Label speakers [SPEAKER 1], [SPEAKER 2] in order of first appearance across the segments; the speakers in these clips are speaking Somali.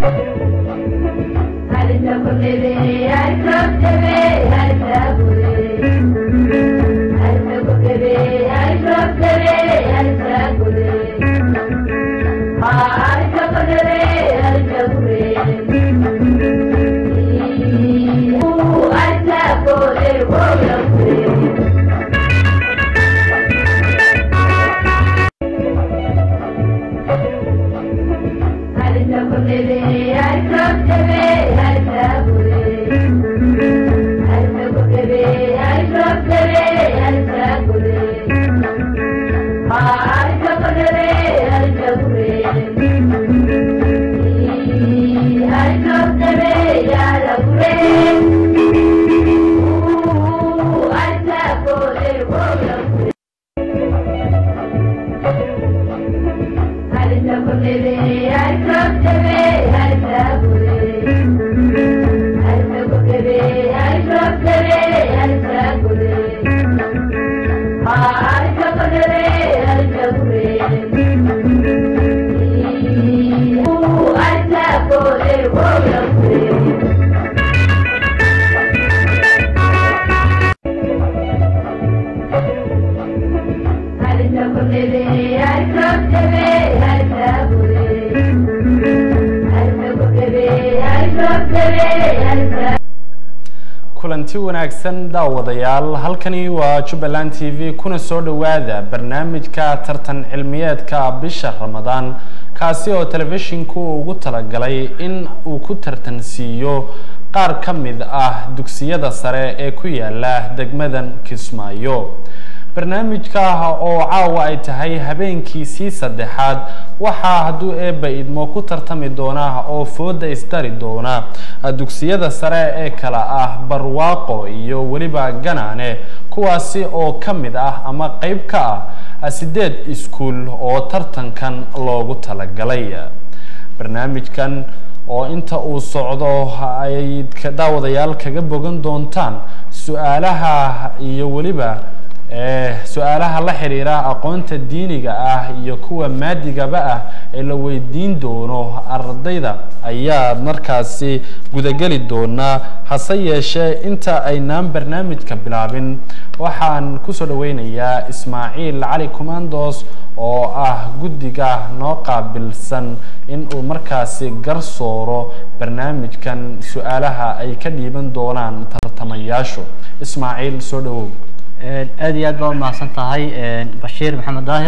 [SPEAKER 1] kulanti wanaagsan daawadayaal halkani waa jubbaland t v kuna soo dhowaada barnaamijka tartan cilmiyeedka bisha ramadaan kaasi oo telefishinku ugu talagalay in uu ku tartansiiyo qaar ka mid ah dugsiyada sare ee ku yaala degmadan kismaayo barnaamijka oo caawa ay tahay habeenkiisii saddexaad waxaa hadduu eebba idmo ku tartami doona oo fooda isdari doona dugsiyada sare ee kala ah barwaaqo iyo weliba ganaane kuwaasi oo ka mid ah ama qeyb ka ah sideed iskuol oo tartankan loogu talagalay barnaamijkan oo inta uu socdo ay daawadayaal kaga bogan doontaan su-aalaha iyo weliba su-aalaha la xiriira aqoonta diiniga ah iyo kuwa maadigaba ah ee la weydiin doono ardayda ayaa markaasi gudageli doonaa hase yeeshee inta aynaan barnaamijka bilaabin waxaan kusoo dhaweynayaa ismaaciil cali commandos oo ah guddiga noo qaabilsan in uu markaasi garsooro barnaamijkan su-aalaha ay ka dhiiban doonaan tartamayaashu ismaaciil soo dhawow
[SPEAKER 2] aad iyo aad baa umahadsan tahay bashiir maxamed daahir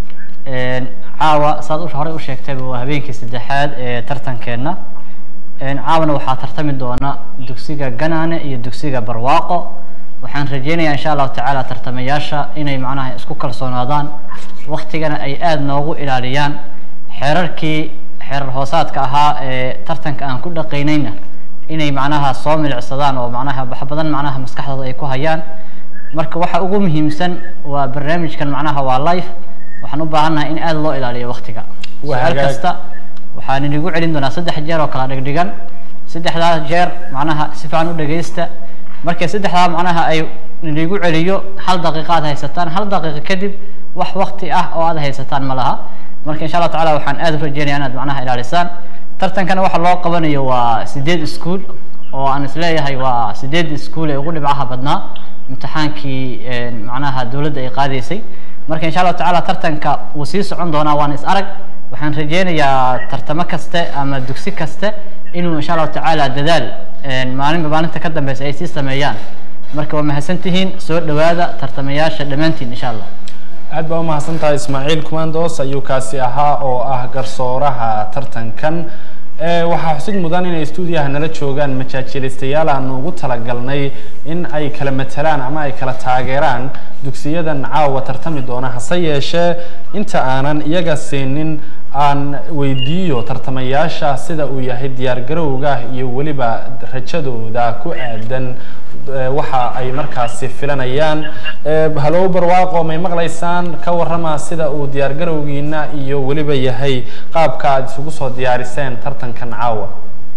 [SPEAKER 2] caawa saad horey u sheegtayba waa habeenkii saddexaad ee tartankeenna caawana waxaa tartami doona dugsiga ganaane iyo dugsiga barwaaqo waxaan rajeynayaa insha allahu tacaala tartamayaasha inay macnaha isku kalsoonaadaan waktigana ay aada noogu ilaaliyaan xeerarkii xeerar hoosaadka ahaa ee tartanka aan ku dhaqaynayna inay macnaha soo milicsadaan oo macnaha wax badan macnaha maskaxdooda ay ku hayaan marka waxa ugu muhiimsan waa barnaamijkan macnaha waa life waxaan u baahannahay in aada loo ilaaliyo waktiga su-aal kasta waxaan inigu celin doonaa saddex jeer oo kala dhigdhigan saddexdaa jeer macnaha si fiican u dhegaysta markii saddexdaa macnaha ay inigu celiyo hal daqiiqa aad haysataan hal daqiiqa kadib wax wakti ah oo aad haysataan ma laha marka insha allah tacala waxaan aada u rajeynaya inaad macnaha ilaalisaan tartankana waxa loo qabanayo waa sideed ischool oo aan isleeyahay waa sideed ischool ee ugu dhibcaha badnaa imtixaankii macnaha dawladda ay qaadaysay marka insha allahu tacala tartanka wuu sii socon doonaa waan is arag waxaan rajeynayaa tartamo kaste ama dugsi kaste inuu insha allahu tacaala dadaal maalinba maalinta ka dambeysa ay sii sameeyaan marka waa mahadsan tihiin soo dhawaada tartamayaasha dhammaantiin insha allah
[SPEAKER 1] aad baa umahadsan tahay ismaaciil commandos ayuu kaasi ahaa oo ah garsooraha tartankan waxaa xusid mudan inay stuudiyaha nala joogaan majaajilaystayaal aanu ugu talagalnay in ay kala matalaan ama ay kala taageeraan dugsiyadan caawa tartami doona hase yeeshee inta aanan iyaga siinin aan weydiiyo tartamayaasha sida uu yahay diyaargarowga iyo weliba rajadooda ku aadan waxa ay markaasi filanayaan halow barwaaqo may maqlaysaan ka warrama sida uu diyaargarowgiina iyo weliba yahay qaabka aad isugu soo diyaariseen tartankan caawa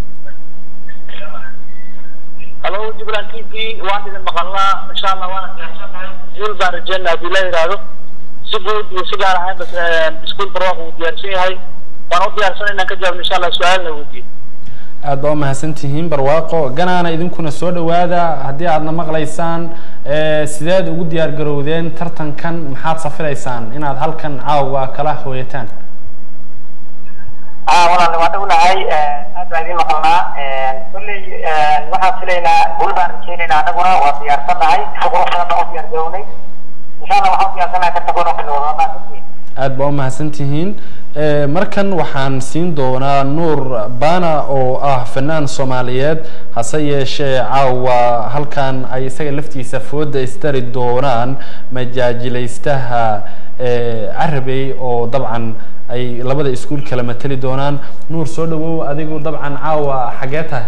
[SPEAKER 3] halo jubbaland t v waan idin maqalnaa insha allah waana diyaarsannahay guul baan rajeynaa haddii la yidhaahdo si guud iyo si gaar ahaanba iskuol barwaaq uu diyaarsan yahay waan u diyaarsanay inaan ka jawaabno insha allah su-aalna weydiiyo
[SPEAKER 1] aad baa umahadsan tihiin barwaaqo ganaana idinkuna soo dhawaada haddii aadna maqlaysaan eh, sideed ugu diyaar garowdeen tartankan maxaad safilaysaan inaad halkan caawa kala hooyataan
[SPEAKER 3] aa walaal waa dhownahay aad baa idiin maqalnaa kolley waxaan filaynaa guul baan rajaynaynaa annaguna waa diyaarsannahay si qurux badan baan u diyaar garownay insha allah waxaan u diyaarsanahay tartankoona bilowda waa mahadsantihiin
[SPEAKER 1] aad baa umahadsan tihiin Eh, markan waxaan siin doonaa nuur bana oo ah fanaan soomaaliyeed hase yeeshee caawa halkan ay isaga laftiisa fooda isdari doonaan majaajilaystaha eh, carabey oo dabcan ay labada iskuul kala mateli doonaan nuur soo dhawow adigu dabcan caawa xagee tahay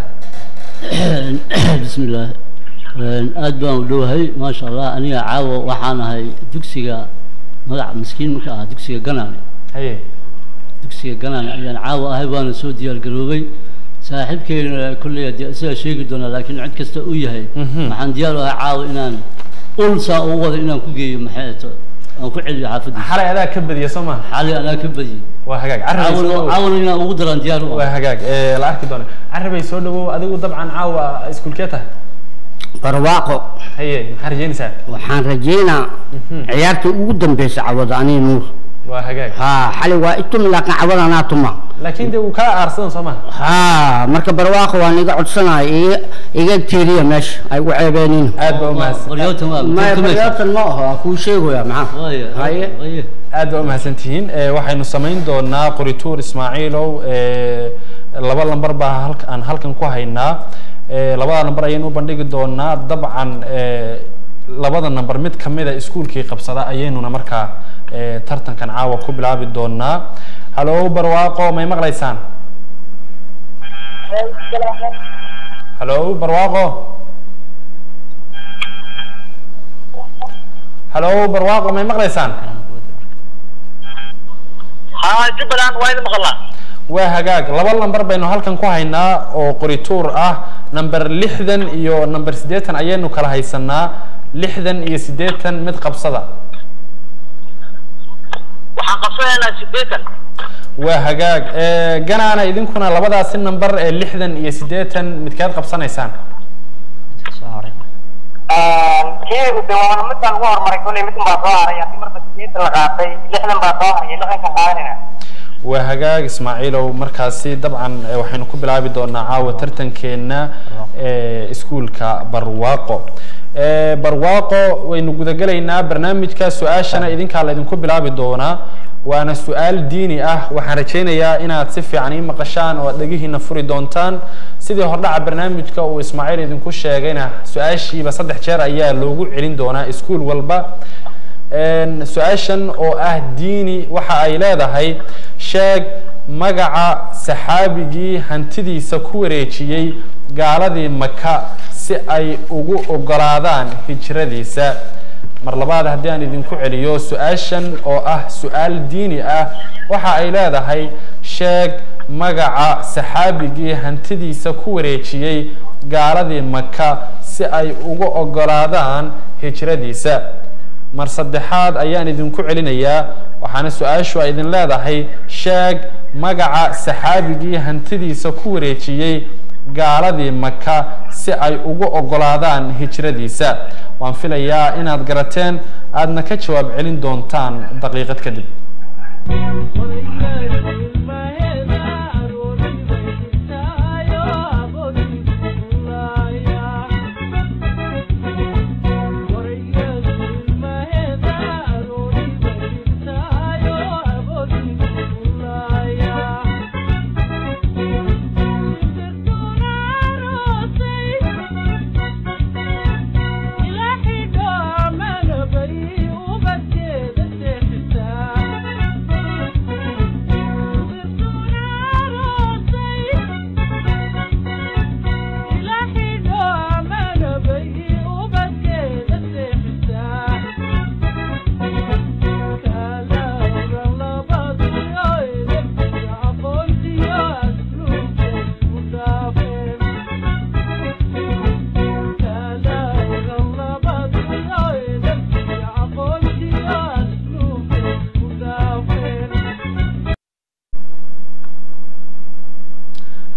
[SPEAKER 4] بسم الله aad baan u dhowahay maasha allah aniga caawa waxaan ahay dugsiga magac miskiin marka ah dugsiga ganaane
[SPEAKER 1] haye
[SPEAKER 4] dugsiga ganaane ayaan caawa ahay waana soo diyaar garoobay saaxiibkeyna kolley dee isaga sheegi doonaa laakiin cid kasta uu yahay
[SPEAKER 1] Mhm.
[SPEAKER 4] waxaan diyaar u ahay caawa inaan ul saa ugu wada inaan ku geeyo maxay to aan ku celiyo xaafadiisa
[SPEAKER 1] xalay adaa ka badiya soo maha
[SPEAKER 4] xali anaa ka badiyey
[SPEAKER 1] waa hagaag carabey soo
[SPEAKER 4] caawana
[SPEAKER 1] dhawow
[SPEAKER 4] caawana inaan ugu daraan diyaar u
[SPEAKER 1] waa
[SPEAKER 4] ah
[SPEAKER 1] hagaag Eh, la arki doona carabey soo dhawow adigu dabcan caawa iskuulkee tahay
[SPEAKER 5] barwaaqo
[SPEAKER 1] haye maxaa rajeynaysaa
[SPEAKER 5] waxaan rajeynaa ciyaarta ugu dambeysa cawada anii nuur
[SPEAKER 1] waa hagaag
[SPEAKER 5] ha xali waa itumi laakiin cawada anaa tuma
[SPEAKER 1] laakiin dee uu kaa aarsadan soo maha
[SPEAKER 5] ha marka barwaaqo waan iga codsanaya iga iga tiiriya meesha ay u ceebeenin
[SPEAKER 1] aad baa umahadsan
[SPEAKER 4] baryootan waa
[SPEAKER 5] maya
[SPEAKER 4] turtumaysa.
[SPEAKER 5] baryaatan ma aho waa kuu sheegaya maxaa
[SPEAKER 4] Waaye,
[SPEAKER 5] haye
[SPEAKER 4] waaye.
[SPEAKER 1] aad baa umahadsan tihiin Eh, waxaynu samayn doonaa qorituur ismaaciilow eh, laba lambar baa halka aan halkan ku haynaa Eh, labada lambar ayaynu u bandhigi doonaa dabcan eh, labada namber mid kamida iskuulkii qabsada ayaynuna markaa eh, tartankan caawa ku bilaabi doonaa halo barwaaqo may maqlaysaan halo barwaaqo halo barwaaqo may maqlaysaan
[SPEAKER 3] haa jubbaland waa idin maqalnaa
[SPEAKER 1] waa hagaag laba lamber baynu halkan ku haynaa oo qorituur ah number lixdan iyo number siddeetan ayaynu kala haysanaa lixdan iyo siddeetan mid qabsada
[SPEAKER 3] waxaan qabsanaynaa sideetan
[SPEAKER 1] waa hagaag Eh, ganaana idinkuna labadaasi number ee lixdan iyo siddeetan midkeed qabsanaysaan
[SPEAKER 2] soo haray
[SPEAKER 3] kii de waa midaan ugu horumaray kolley mid baa soo haray haddii marba sideetan la qaatay lixdan baa soo haray lixdankan qaadanayna
[SPEAKER 1] waa hagaag ismaaciilow markaasi dabcan eh, waxaynu ku bilaabi doonaa caawa tartankeena eh, iskuulka barwaaqo Eh, barwaaqo waynu gudagelaynaa barnaamijka su-aashana idinkaa laydinku bilaabi doonaa waana su-aal diini ah waxaan rajaynayaa inaad si fiican ii maqashaan oo aad dhegihiina furi doontaan sidii hordhaca barnaamijka uu ismaaciil idinku sheegayna su-aashiiba saddex jeer ayaa loogu celin doonaa iskuul walba Een, su-aashan oo ah diini waxa ay leedahay sheeg magaca saxaabigii hantidiisa ku wareejiyey gaaladii maka si ay ugu ogolaadaan hijradiisa mar labaad haddii aan idinku celiyo su-aashan oo ah su-aal diini ah waxa ay leedahay sheeg magaca saxaabigii hantidiisa ku wareejiyey gaaladii maka si ay ugu ogolaadaan hijradiisa mar saddexaad ayaan idinku celinayaa waxaana su-aashu ay idin leedahay sheeg magaca saxaabigii hantidiisa ku wareejiyey gaaladii maka si ay ugu ogolaadaan hijradiisa waan filayaa inaad garateen aadna ka jawaab celin doontaan daqiiqad kadib
[SPEAKER 6] Thank you.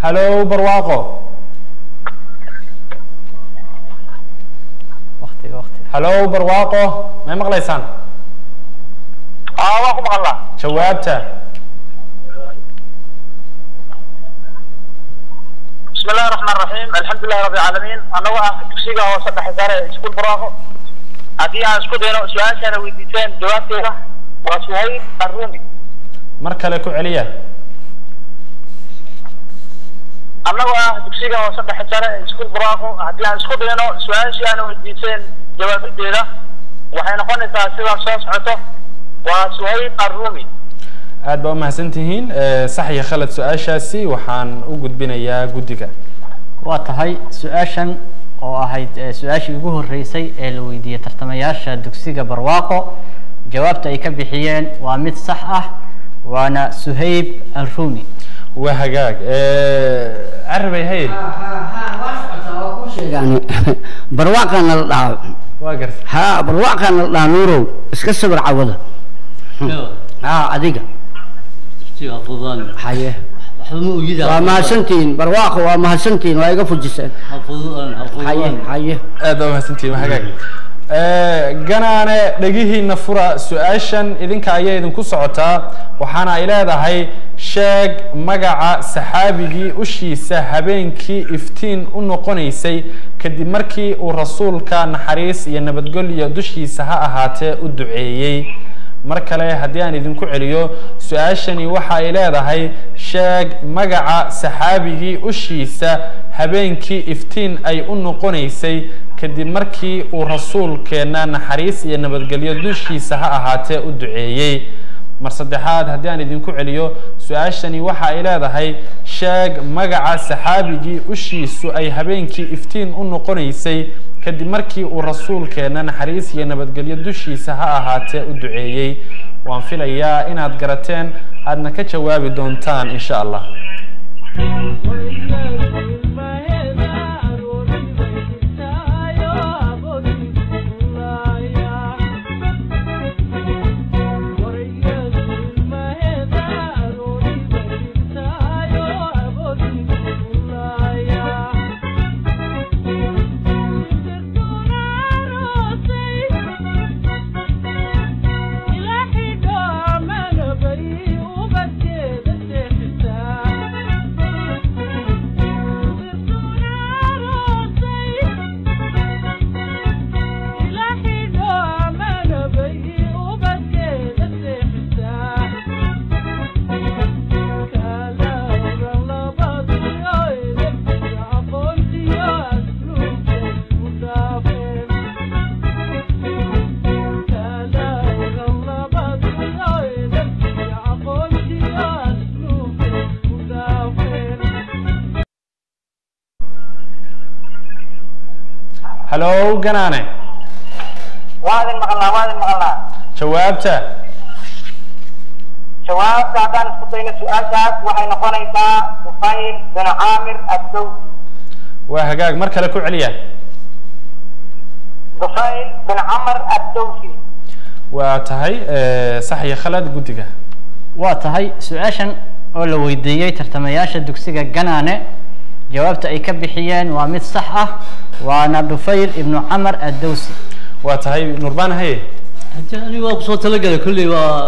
[SPEAKER 1] hallo barwaaqo
[SPEAKER 2] waqtiga waqtiga
[SPEAKER 1] hallo barwaaqo may maqlaysaan
[SPEAKER 3] aa waan ku maqalnaa
[SPEAKER 1] jawaabta
[SPEAKER 3] بسم الله الرحمن الرحيم الحمد لله رب العالمين أنا وأنا تكسيغا وصدح حسارة سكول براغو هدي أنا سكول هنا سؤال سنة ويديتين جوابتي وسهيل الرومي
[SPEAKER 1] mar kale ku celiya
[SPEAKER 3] أنا وأنا تكسيغا وصدح حسارة سكول براغو هدي أنا سكول هنا سؤال سنة ويديتين جوابتي ده وحين قلنا تأثير صوص عطو وسهيل الرومي
[SPEAKER 1] aad baa umahadsan tihiin Eh, sax iyo khalad su-aashaasi waxaan u gudbinayaa guddiga
[SPEAKER 2] waa tahay su-aashan oo ahayd eh, su-aashii ugu horreysay ee la weydiiyey tartamayaasha dugsiga barwaaqo jawaabta ay ka bixiyeen waa mid sax ah waana suhayb alrumi
[SPEAKER 1] waa hagaag Eh, carabay haye
[SPEAKER 5] sheegaani barwaaqana la dhaho
[SPEAKER 1] waa gartay
[SPEAKER 5] ha barwaaqana la dhaha nuurow iska sawir cawada ha adiga
[SPEAKER 4] dugsiga fududaan
[SPEAKER 5] haye
[SPEAKER 4] waxba ma ogida
[SPEAKER 5] waa mahadsantihiin barwaaqo waa mahadsantihiin waa iga fujiseen
[SPEAKER 4] ha fududaan ha
[SPEAKER 5] haye
[SPEAKER 4] fududaan
[SPEAKER 5] haye
[SPEAKER 1] aad baa umahadsantihiin waa hagaag Eh, ganaane dhegihiina fura su-aashan idinka ayaa idinku socotaa waxaana ay leedahay sheeg magaca saxaabigii ushiisa habeenkii iftiin u noqonaysay kadib markii uu rasuulka naxariis iyo nabadgelyo dushiisa ha ahaatee u duceeyey mar kale haddii aan idinku celiyo su-aashani waxa ay leedahay sheeg magaca saxaabigii ushiisa habeenkii iftiin ay u noqonaysay kadib markii uu rasuulkeenna naxariis iyo nabadgelyo dushiisa ha ahaatee u duceeyey mar saddexaad haddii aan idinku celiyo su-aashani waxa ay leedahay sheeg magaca saxaabigii ushiisu ay habeenkii iftiin u noqonaysay kadib markii uu rasuulkeenna naxariis iyo nabadgelyo dushiisa ha ahaatee u duceeyey waan filayaa inaad garateen aadna ka jawaabi doontaan insha allah hallo ganaane
[SPEAKER 3] وهذا المغنى وهذا المغنى
[SPEAKER 1] jawaabta
[SPEAKER 3] jawaabta haddaan isku dayno su-aashaas waxay noqonaysaa sufayl bin caamir addowsi
[SPEAKER 1] waa hagaag mar kale ku celiya
[SPEAKER 3] sufayl bin camar addowsi
[SPEAKER 1] waa tahay eh, sax iyo khalad guddiga
[SPEAKER 2] waa tahay su-aashan oo la weydiiyey tartamayaasha dugsiga ganaane jawaabta ay ka bixiyeen waa mid sax ah waana dhufayr ibnu camar addowsi
[SPEAKER 1] waa tahay nurbaan haye
[SPEAKER 4] hadii aniga waa kusoo talagalay kolley waa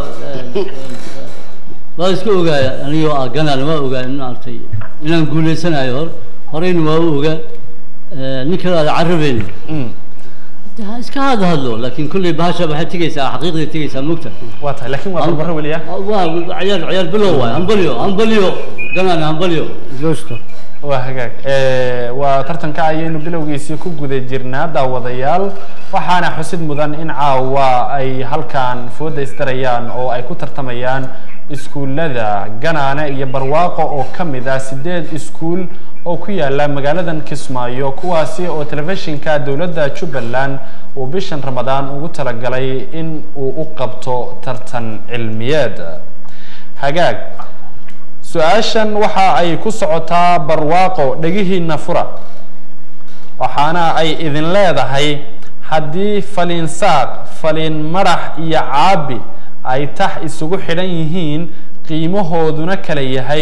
[SPEAKER 4] waa iska ogaaya aniga waa ganaan waa ogaa in maaragtay inaan guuleysanayo hor horeyna waa u ogaa nin kale aada carabeyna
[SPEAKER 1] Mm,
[SPEAKER 4] de ha iska hada hadlo laakin kolley bahasha waxay tegeysaa xaqiiqday tegeysaa mogta
[SPEAKER 1] waa tahay laakiin waa barbaro weliya
[SPEAKER 4] waa ciyaar ciyaar bilow waay hambalyo hambalyo ganaan hambalyo
[SPEAKER 5] justo
[SPEAKER 1] waa hagaag Eh, waa tartanka ayaynu bilowgiisii ku guda jirnaa daawadayaal waxaana xusid mudan in caawa ay halkan fooda isdarayaan oo ay ku tartamayaan iskuullada ganaane iyo barwaaqo oo ka mid ah sideed iskuul oo ku yaala magaaladan kismaayo kuwaasi oo telefishinka dowladda jubbaland uu bishan ramadaan ugu talagalay in uu u qabto tartan cilmiyeed hagaag su-aashan waxa ay ku socotaa barwaaqo dhegihiina fura waxaana ay idin leedahay haddii faliin saaq faliin madax iyo caabi ay tax isugu xidhan yihiin qiimahooduna kala yahay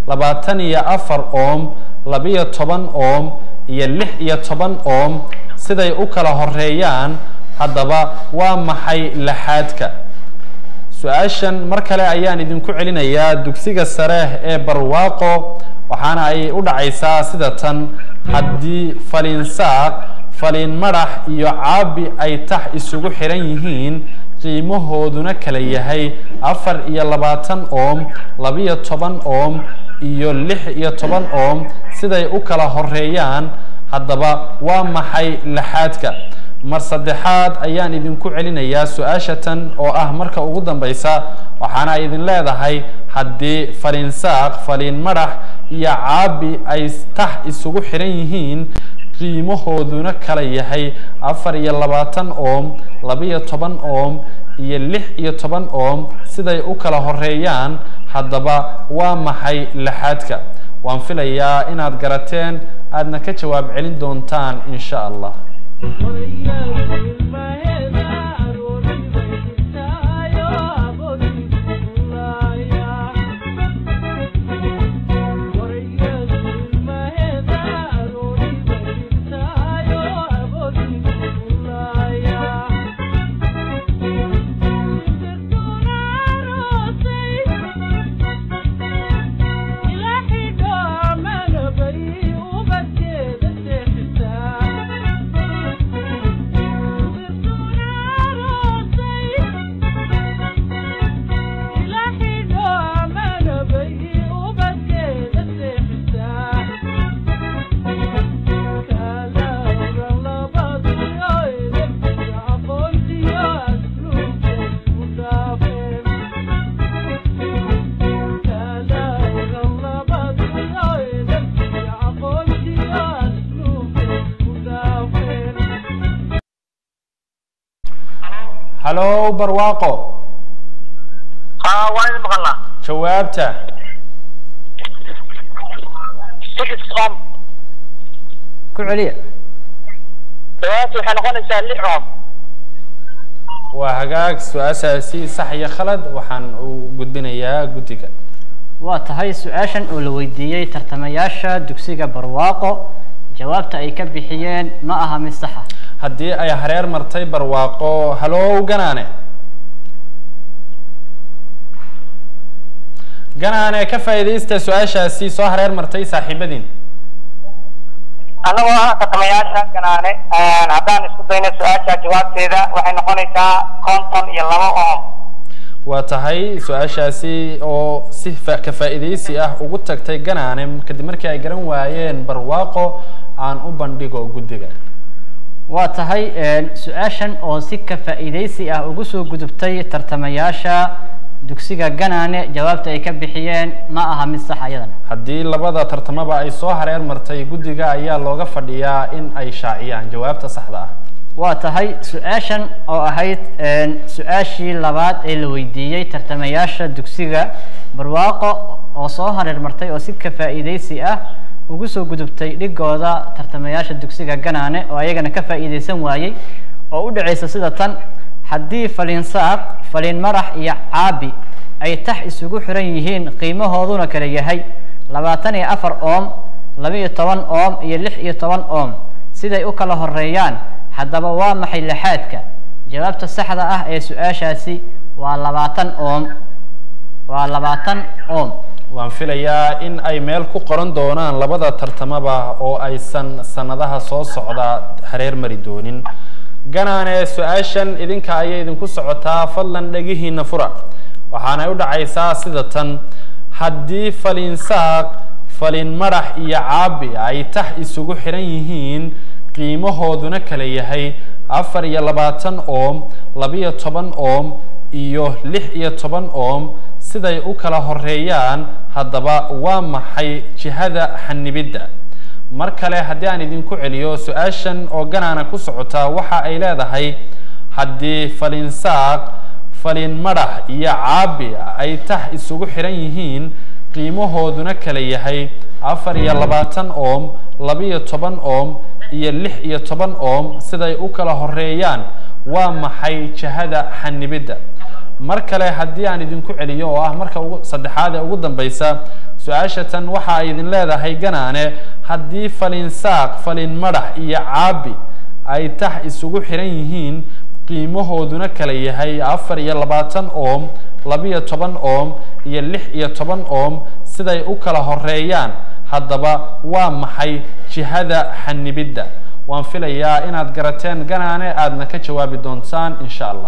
[SPEAKER 1] labaatan iyo afar oom labiyo toban oom iyo lix iyo toban oom siday u kala horeeyaan haddaba waa maxay laxaadka su-aashan mar kale ayaan idinku celinayaa dugsiga sare ee barwaaqo waxaana ay u dhacaysaa sida tan haddii faliinsaaq faliin madax iyo caabi ay tax isugu xiran yihiin qiimahooduna kala yahay afar iyo labaatan oom labiyo toban oom iyo lix iyo toban oom siday u kala horeeyaan haddaba waa maxay laxaadka mar saddexaad ayaan idinku celinayaa su-aasha tan oo ah marka ugu dambeysa waxaana idin leedahay haddii faliinsaaq faliin madax iyo caabi ay tax isugu xiran yihiin qiimahooduna kala yahay afar iyo labaatan oom labiyo toban oom iyo lix iyo toban oom siday u kala horeeyaan haddaba waa maxay laxaadka waan filayaa inaad garateen aadna ka jawaab celin doontaan in sha allah hallo barwaaqo
[SPEAKER 3] haa waa idin maqalnaa
[SPEAKER 1] jawaabta
[SPEAKER 3] six oom
[SPEAKER 2] ku celiya
[SPEAKER 3] jawaabtu waxay noqonaysaa lix oom
[SPEAKER 1] waa hagaag su-aashaasi sax iyo khalad waxaan u gudbinayaa guddiga
[SPEAKER 2] waa tahay su-aashan oo la weydiiyey tartamayaasha dugsiga barwaaqo jawaabta ay ka bixiyeen ma aha mid saxa
[SPEAKER 1] haddii ay hareer martay barwaaqo halow ganaane ganaane ka faa'iidaysta su-aashaasi soo hareer martay saaxiibadiin
[SPEAKER 3] annagoo ah tartamayaasha ganaane haddaan isku dayno su-aasha jawaabteeda waxay noqonaysaa konton iyo laba oom
[SPEAKER 1] waa tahay su-aashaasi oo si fa- ka faa'iidaysi ah ugu tagtay ganaane kadib markii ay garan waayeen barwaaqo aan u bandhigo guddiga
[SPEAKER 2] waa tahay su-aashan oo si ka faa'iidaysi ah ugu soo gudubtay tartamayaasha dugsiga ganaane jawaabta ay ka bixiyeen ma aha mid sax iyadana
[SPEAKER 1] haddii labada tartamaba ay soo hareer martay guddiga ayaa looga fadhiyaa in ay shaaciyaan jawaabta saxda ah
[SPEAKER 2] waa tahay su-aashan oo ahayd su-aashii labaad ee la weydiiyey tartamayaasha dugsiga barwaaqo oo soo hareer martay oo si ka faa'iidaysi ah ugu soo gudubtay dhigooda tartamayaasha dugsiga ganaane oo ayagana ka faa'iidaysan waayey oo u dhacaysa sida tan haddii faliinsaaq faliin madax iyo caabi ay tax isugu xiran yihiin qiimahooduna kala yahay labaatan iyo afar oom laba-iyo toban oom iyo lix iyo toban oom siday u kala horeeyaan haddaba waa maxay laxaadka jawaabta saxda ah ee su-aashaasi waa labaatan oom waa labaatan oom
[SPEAKER 1] waan filayaa in ay meel ku qoran doonaan labada tartamaba oo aysan sanadaha soo socda hareer mari doonin ganaane su-aashan idinka ayay idinku socotaa fadlan dhegihiina fura waxaanay u dhacaysaa sida tan haddii faliinsaaq faliin madax iyo caabi ay tax isugu xiran yihiin qiimahooduna kala yahay afar iyo labaatan oom labiyo toban oom iyo lix iyo toban oom siday u kala horeeyaan haddaba waa maxay jihada xanibidda mar kale haddii aan idinku celiyo su-aashan oo ganaana ku socota waxa ay leedahay haddii faliinsaaq faliin madax iyo caabi ay tax isugu xiran yihiin qiimahooduna kala yahay afar iyo labaatan oom labiyo toban oom iyo lix iyo toban oom siday u kala horeeyaan waa maxay jihada xanibidda mar kale haddii aan idinku celiyo oo ah marka ugu saddexaad ee ugu dambeysa su-aasha tan waxa ay idin leedahay ganaane haddii falin saaq falin madax iyo caabi ay tax isugu xiran yihiin qiimahooduna kala yahay afar iyo labaatan oom labiyo toban oom iyo lix iyo toban oom siday u kala horeeyaan haddaba waa maxay jihada xanibidda waan filayaa inaad garateen ganaane aadna ka jawaabi doontaan insha allah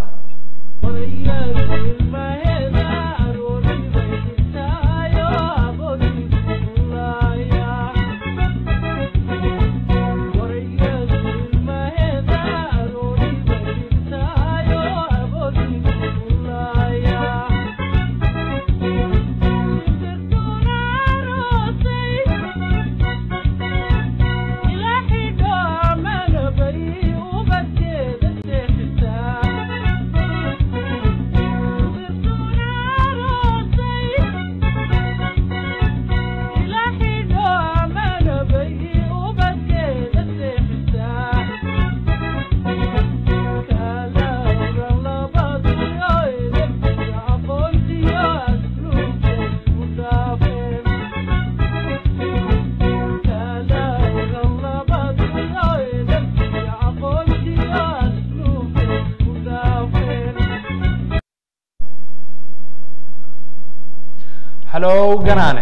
[SPEAKER 1] hallo ganaane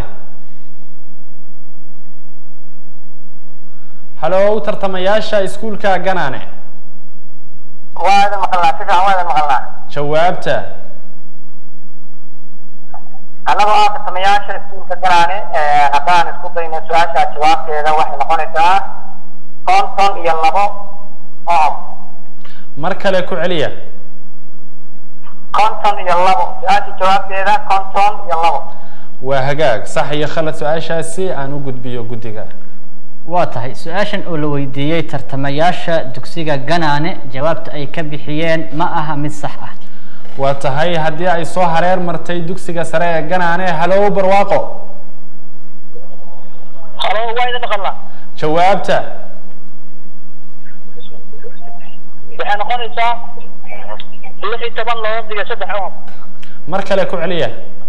[SPEAKER 1] hallo tartamayaasha iskuulka ganaane
[SPEAKER 3] waa idin maqalnaa si fiican waa idin maqalnaa
[SPEAKER 1] jawaabta
[SPEAKER 3] annagoo ah tartamayaasha iskuulka ganaane haddaan isku dayno su-aasha jawaabteeda waxay noqonaysaa konton iyo labo oom
[SPEAKER 1] mar kale ku celiya
[SPEAKER 3] konton iyo labo su-aasha jawaabteeda konton iyo labo
[SPEAKER 1] waa hagaag sax iyo khalad su-aashaasi aan u gudbiyo guddiga
[SPEAKER 2] waa tahay su-aashan oo la weydiiyey tartamayaasha dugsiga ganaane jawaabta ay ka bixiyeen ma aha mid sax ah
[SPEAKER 1] waa tahay haddii ay soo hareer martay dugsiga sare ee ganaane halow barwaaqo
[SPEAKER 3] halo waa idin maqalnaa
[SPEAKER 1] jawaabta
[SPEAKER 3] waxay noqonaysaa lix iyo toban loo diga saddex oom
[SPEAKER 1] mar kale ku celiya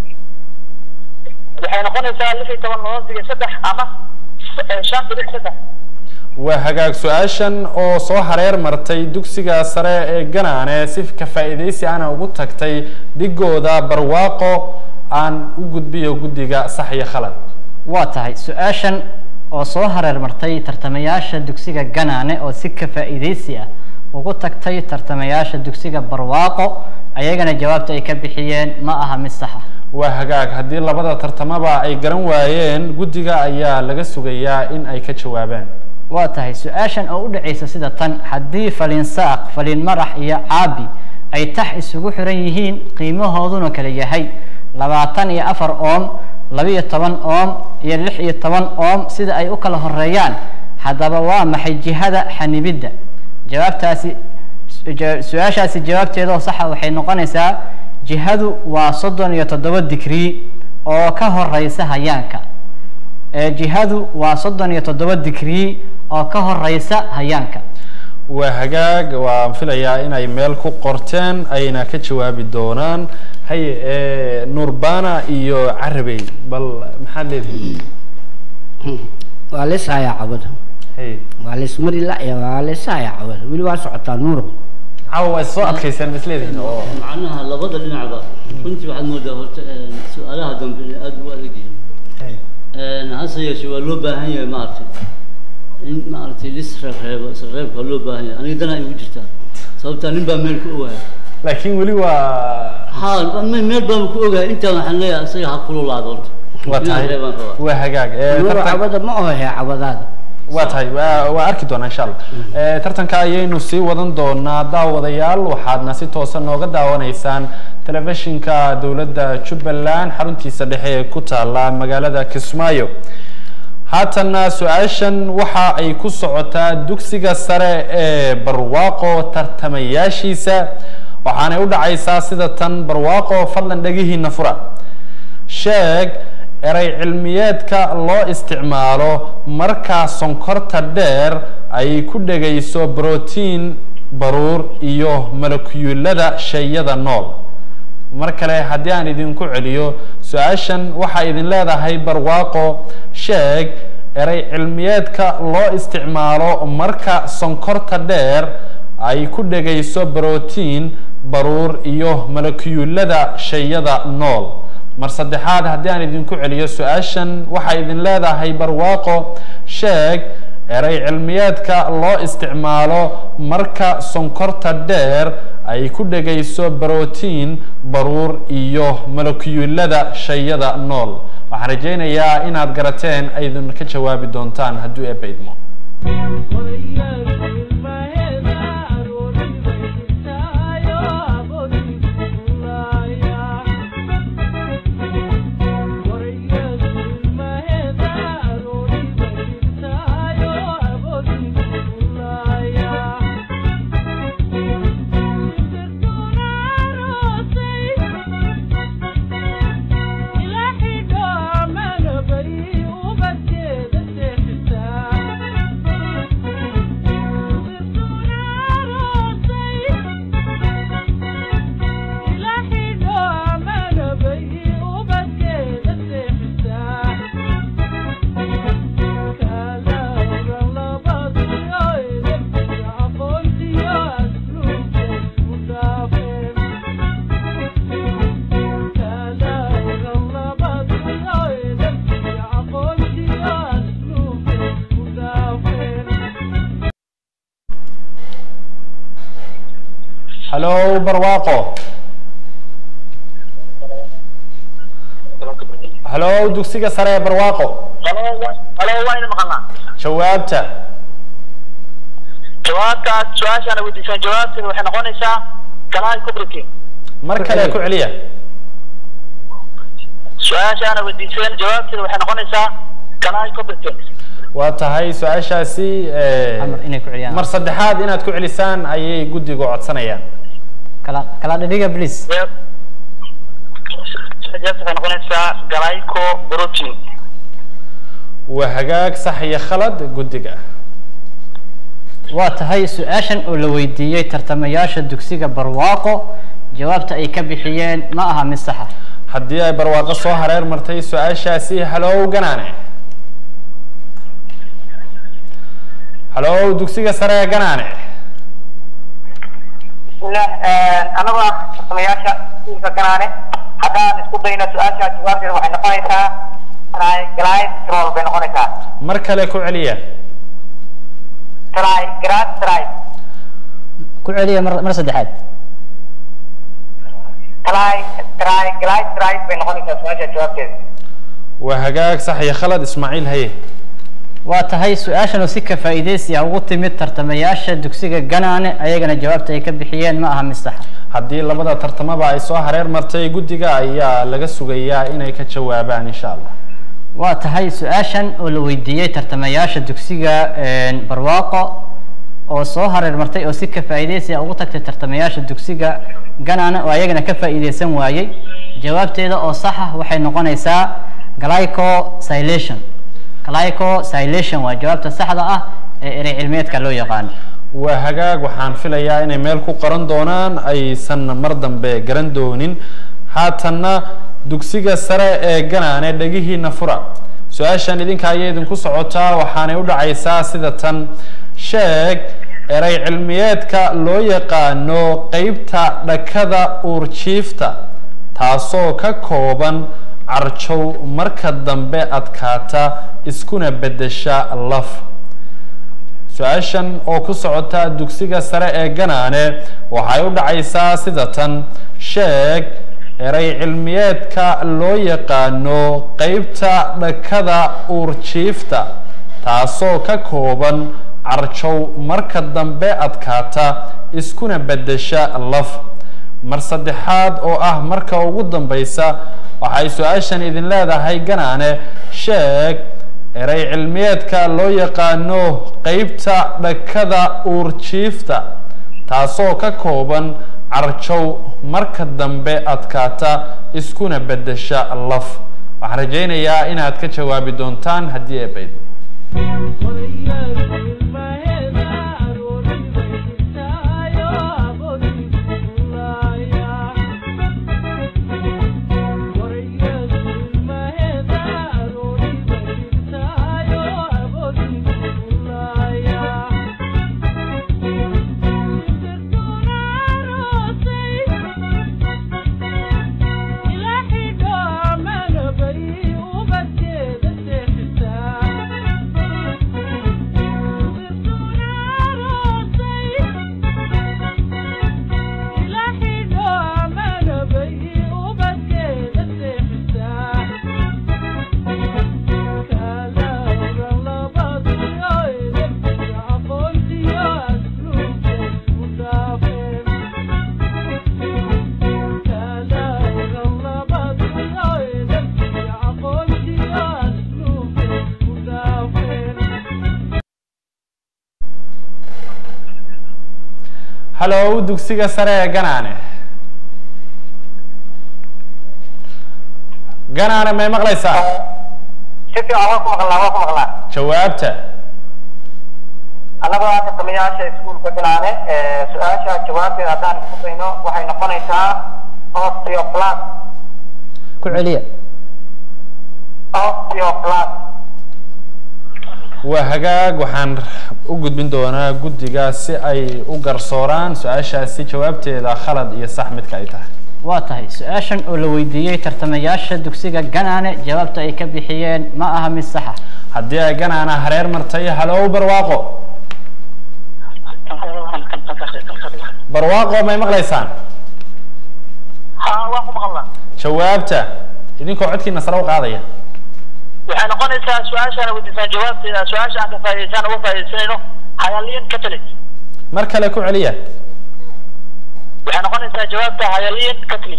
[SPEAKER 3] waxay noqonaysaa lix iyo toban loo diga saddex ama shan dhibic saddex
[SPEAKER 1] waa hagaag su-aashan oo soo hareer martay dugsiga sare ee ganaane si ka faa'iidaysi ana ugu tagtay dhigooda barwaaqo aan u gudbiyo guddiga sax iyo khalad
[SPEAKER 2] waa tahay su-aashan oo soo hareer martay tartamayaasha dugsiga ganaane oo si ka faa'iidaysi ah ugu tagtay tartamayaasha dugsiga barwaaqo ayagana jawaabta ay ka bixiyeen ma aha mid sax ah
[SPEAKER 1] waa hagaag haddii labada tartamaba ay garan waayeen guddiga ayaa laga sugayaa in ay ka jawaabaan
[SPEAKER 2] waa tahay su-aashan oo u dhacaysa sida tan haddii falin saaq falin marax iyo caabi ay tax isugu xiran yihiin qiimahooduna kala yahay labaatan iyo afar oom labiyo toban oom iyo lix iyo toban oom sida ay u kala horeeyaan haddaba waa maxay jihada xanibidda jawaabtaasi su-aashaasi jawaabteeda oo saxa waxay noqonaysaa jihadu waa soddon iyo toddoba digrii oo ka horeysa hayaanka jihadu waa soddon iyo toddoba digrii oo ka horeysa hayaanka
[SPEAKER 1] waa hagaag waan filayaa inay meel ku qorteen ayna ka jawaabi doonaan haye nurbana iyo carabey bal maxaad leedihi
[SPEAKER 5] waa lishayaa cabada
[SPEAKER 1] haye
[SPEAKER 5] waa lismari la'ya waa lishayaa cabada weli waa socotaa nuuro
[SPEAKER 1] caawa waa soo adkayseen ma isleedihin oo
[SPEAKER 4] macnaha labada dhinacba runtii waxaad moodaa horta su-aalaha dambe inay aada ugu adag yihiin hase yeeshee waa loo baahan yahay maaragtay in maaragtay lis reebreebo isreebka waa loo baahan yahay aniga danaa igu jirtaa sababtaa nin baa meel ku ogahay
[SPEAKER 1] laakiin weli waa
[SPEAKER 4] ha me- meel baan ku ogahay intaan waxaan leeyahay isaga ha kululaado horta
[SPEAKER 1] waa
[SPEAKER 4] inaan
[SPEAKER 1] tahay
[SPEAKER 4] reebaan rabaa
[SPEAKER 1] waa hagaag Eh,
[SPEAKER 5] nuuro
[SPEAKER 1] tartan-
[SPEAKER 5] cabada ma ohe cabadaada
[SPEAKER 1] waa tahay waa waa arki doonaa insha allah Eh, tartanka ayaynu sii wadan doonaa daawadayaal waxaadna si toosa nooga daawanaysaan telefishinka dowladda jubbaland xaruntiisa dhexe ee ku taala magaalada kismaayo haatanna su-aashan waxa ay ku socotaa dugsiga sare ee barwaaqo tartamayaashiisa waxaanay u dhacaysaa sida tan barwaaqo fadlan dhegihiina fura sheeg eray cilmiyeedka loo isticmaalo markaa sonkorta dheer ay ku dhegayso brotiin baruur iyo molekuyulada shayada nool mar kale haddii aan idinku celiyo su-aashan waxaa idin leedahay barwaaqo sheeg erey cilmiyeedka loo isticmaalo marka sonkorta dheer ay ku dhegayso brotiin baruur iyo malakiyuulada shayada nool mar saddexaad haddii aan idinku celiyo su-aashan waxaa idin leedahay barwaaqo sheeg erey cilmiyeedka loo isticmaalo marka sonkorta dheer ay ku dhegayso brotiin baruur iyo malakiyuulada shayada nool waxaan rajaynayaa inaad garateen aydin ka jawaabi doontaan hadduu eebba idmo hallo barwaaqo hallo dugsiga sare ee barwaaqo
[SPEAKER 3] halo waa idin maqalnaa
[SPEAKER 1] jawaabta
[SPEAKER 3] jawaabtaas su-aashaana weydiisaan jawaabteeda waxay noqonaysaa galaay kubritin
[SPEAKER 1] mar kale ku celiya
[SPEAKER 3] su-aashaana weydiiseen jawaabteeda waxay noqonaysaa galaay kubritin
[SPEAKER 1] waa tahay su-aashaasi eh,
[SPEAKER 2] Amar inay ku celiyaan.
[SPEAKER 1] mar saddexaad inaad ku celisaan ayay guddigu codsanayaan
[SPEAKER 2] kala kala dhidhiga please
[SPEAKER 3] jawaabta waxay noqonaysaa galayco protein
[SPEAKER 1] waa hagaag sax iyo khalad guddiga
[SPEAKER 2] waa tahay su-aashan oo la weydiiyey tartamayaasha dugsiga barwaaqo jawaabta ay ka bixiyeen ma aha mid saxa
[SPEAKER 1] haddii ay barwaaqo soo hareer martay su-aashaasi halow ganaane halow dugsiga sare ee ganaane
[SPEAKER 3] bismillah anagoo ah farsamayaasha iskuulka ganaane haddaan isku dayno su-aasha jawaabteeda waxay noqonaysaa triglycerol bay noqonaysaa
[SPEAKER 1] mar kale ku celiya
[SPEAKER 3] triglyceride
[SPEAKER 2] ku celiya mar mar saddexaad
[SPEAKER 3] try triglyceride bay noqonaysaa su-aasha jawaabteeda
[SPEAKER 1] waa hagaag sax iyo khalad ismaaciil haye
[SPEAKER 2] waa tahay su-aashan oo si ka faa'iidaysi ah ugu timid tartamayaasha dugsiga ganaane ayagana jawaabta ay ka bixiyeen ma aha mid saxa
[SPEAKER 1] haddii labada tartamaba ay soo hareer martay guddiga ayaa laga sugayaa inay ka jawaabaan insha allah
[SPEAKER 2] waa tahay su-aashan oo la weydiiyey tartamayaasha dugsiga barwaaqo oo soo hareer martay oo si ka faa'iidaysi ah ugu tagtay tartamayaasha dugsiga ganaane oo ayagana ka faa'iidaysan waayey jawaabteeda oo saxa waxay noqonaysaa glycosylation glycosylation waa jawaabta saxda ah ee erey cilmiyeedka loo yaqaano
[SPEAKER 1] waa hagaag waxaan filayaa inay meel ku qoran doonaan aysan mar dambe garan doonin haatanna dugsiga sare ee ganaane dhegihiina fura su-aashan idinka ayay idinku socotaa waxaanay u dhacaysaa sida tan sheeg erey cilmiyeedka loo yaqaano qeybta dhakada uurjiifta taasoo ka kooban carjow marka dambe adkaata iskuna beddesha laf su-aashan oo ku socota dugsiga sare ee ganaane waxay u dhacaysaa sida tan sheeg erey cilmiyeedka loo yaqaano qeybta dhakada uurjiifta taasoo ka kooban carjow marka dambe adkaata iskuna beddesha laf mar saddexaad oo ah marka ugu dambaysa waxay su-aashan idin leedahay ganaane sheeg erey cilmiyeedka loo yaqaano qeybta dhakada uurjiifta taasoo ka kooban carjow marka dambe adkaata iskuna beddesha laf waxaan rajaynayaa inaad ka jawaabi doontaan haddii ee bayd hallow dugsiga sare ee ganaane ganaane may maqlaysaa
[SPEAKER 3] si fiican waa ku maqlaa waa ku maqlaa
[SPEAKER 1] jawaabta
[SPEAKER 3] annagoo ah tartamayaasha iskuulka bilaane su-aasha jawaabteeda haddaan isku dayno waxay noqonaysaa osteoplas
[SPEAKER 5] ku celiya
[SPEAKER 3] osteoplas
[SPEAKER 1] waa hagaag waxaan u gudbin doonaa guddiga si ay u garsooraan su-aashaasi jawaabteeda khalad iyo sax midka ay tahay
[SPEAKER 2] waa tahay su-aashan oo la weydiiyey tartamayaasha dugsiga ganaane jawaabta ay ka bixiyeen ma aha mid saxa
[SPEAKER 1] haddii ay ganaana hareer martay hallow barwaaqo barwaaqo may maqlaysaan
[SPEAKER 3] ha waa ku maqlaa
[SPEAKER 1] jawaabta idinkoo codkiina sare u qaadaya
[SPEAKER 3] waxay noqonaysaa su-aashaan weydiisaan jawaabteeda su-aasha aan ka faa'idaysaan uga faa'iidaysanayno hayalian catholic
[SPEAKER 1] mar kale ku celiya
[SPEAKER 3] waxay noqonaysaa jawaabta hayalian catholic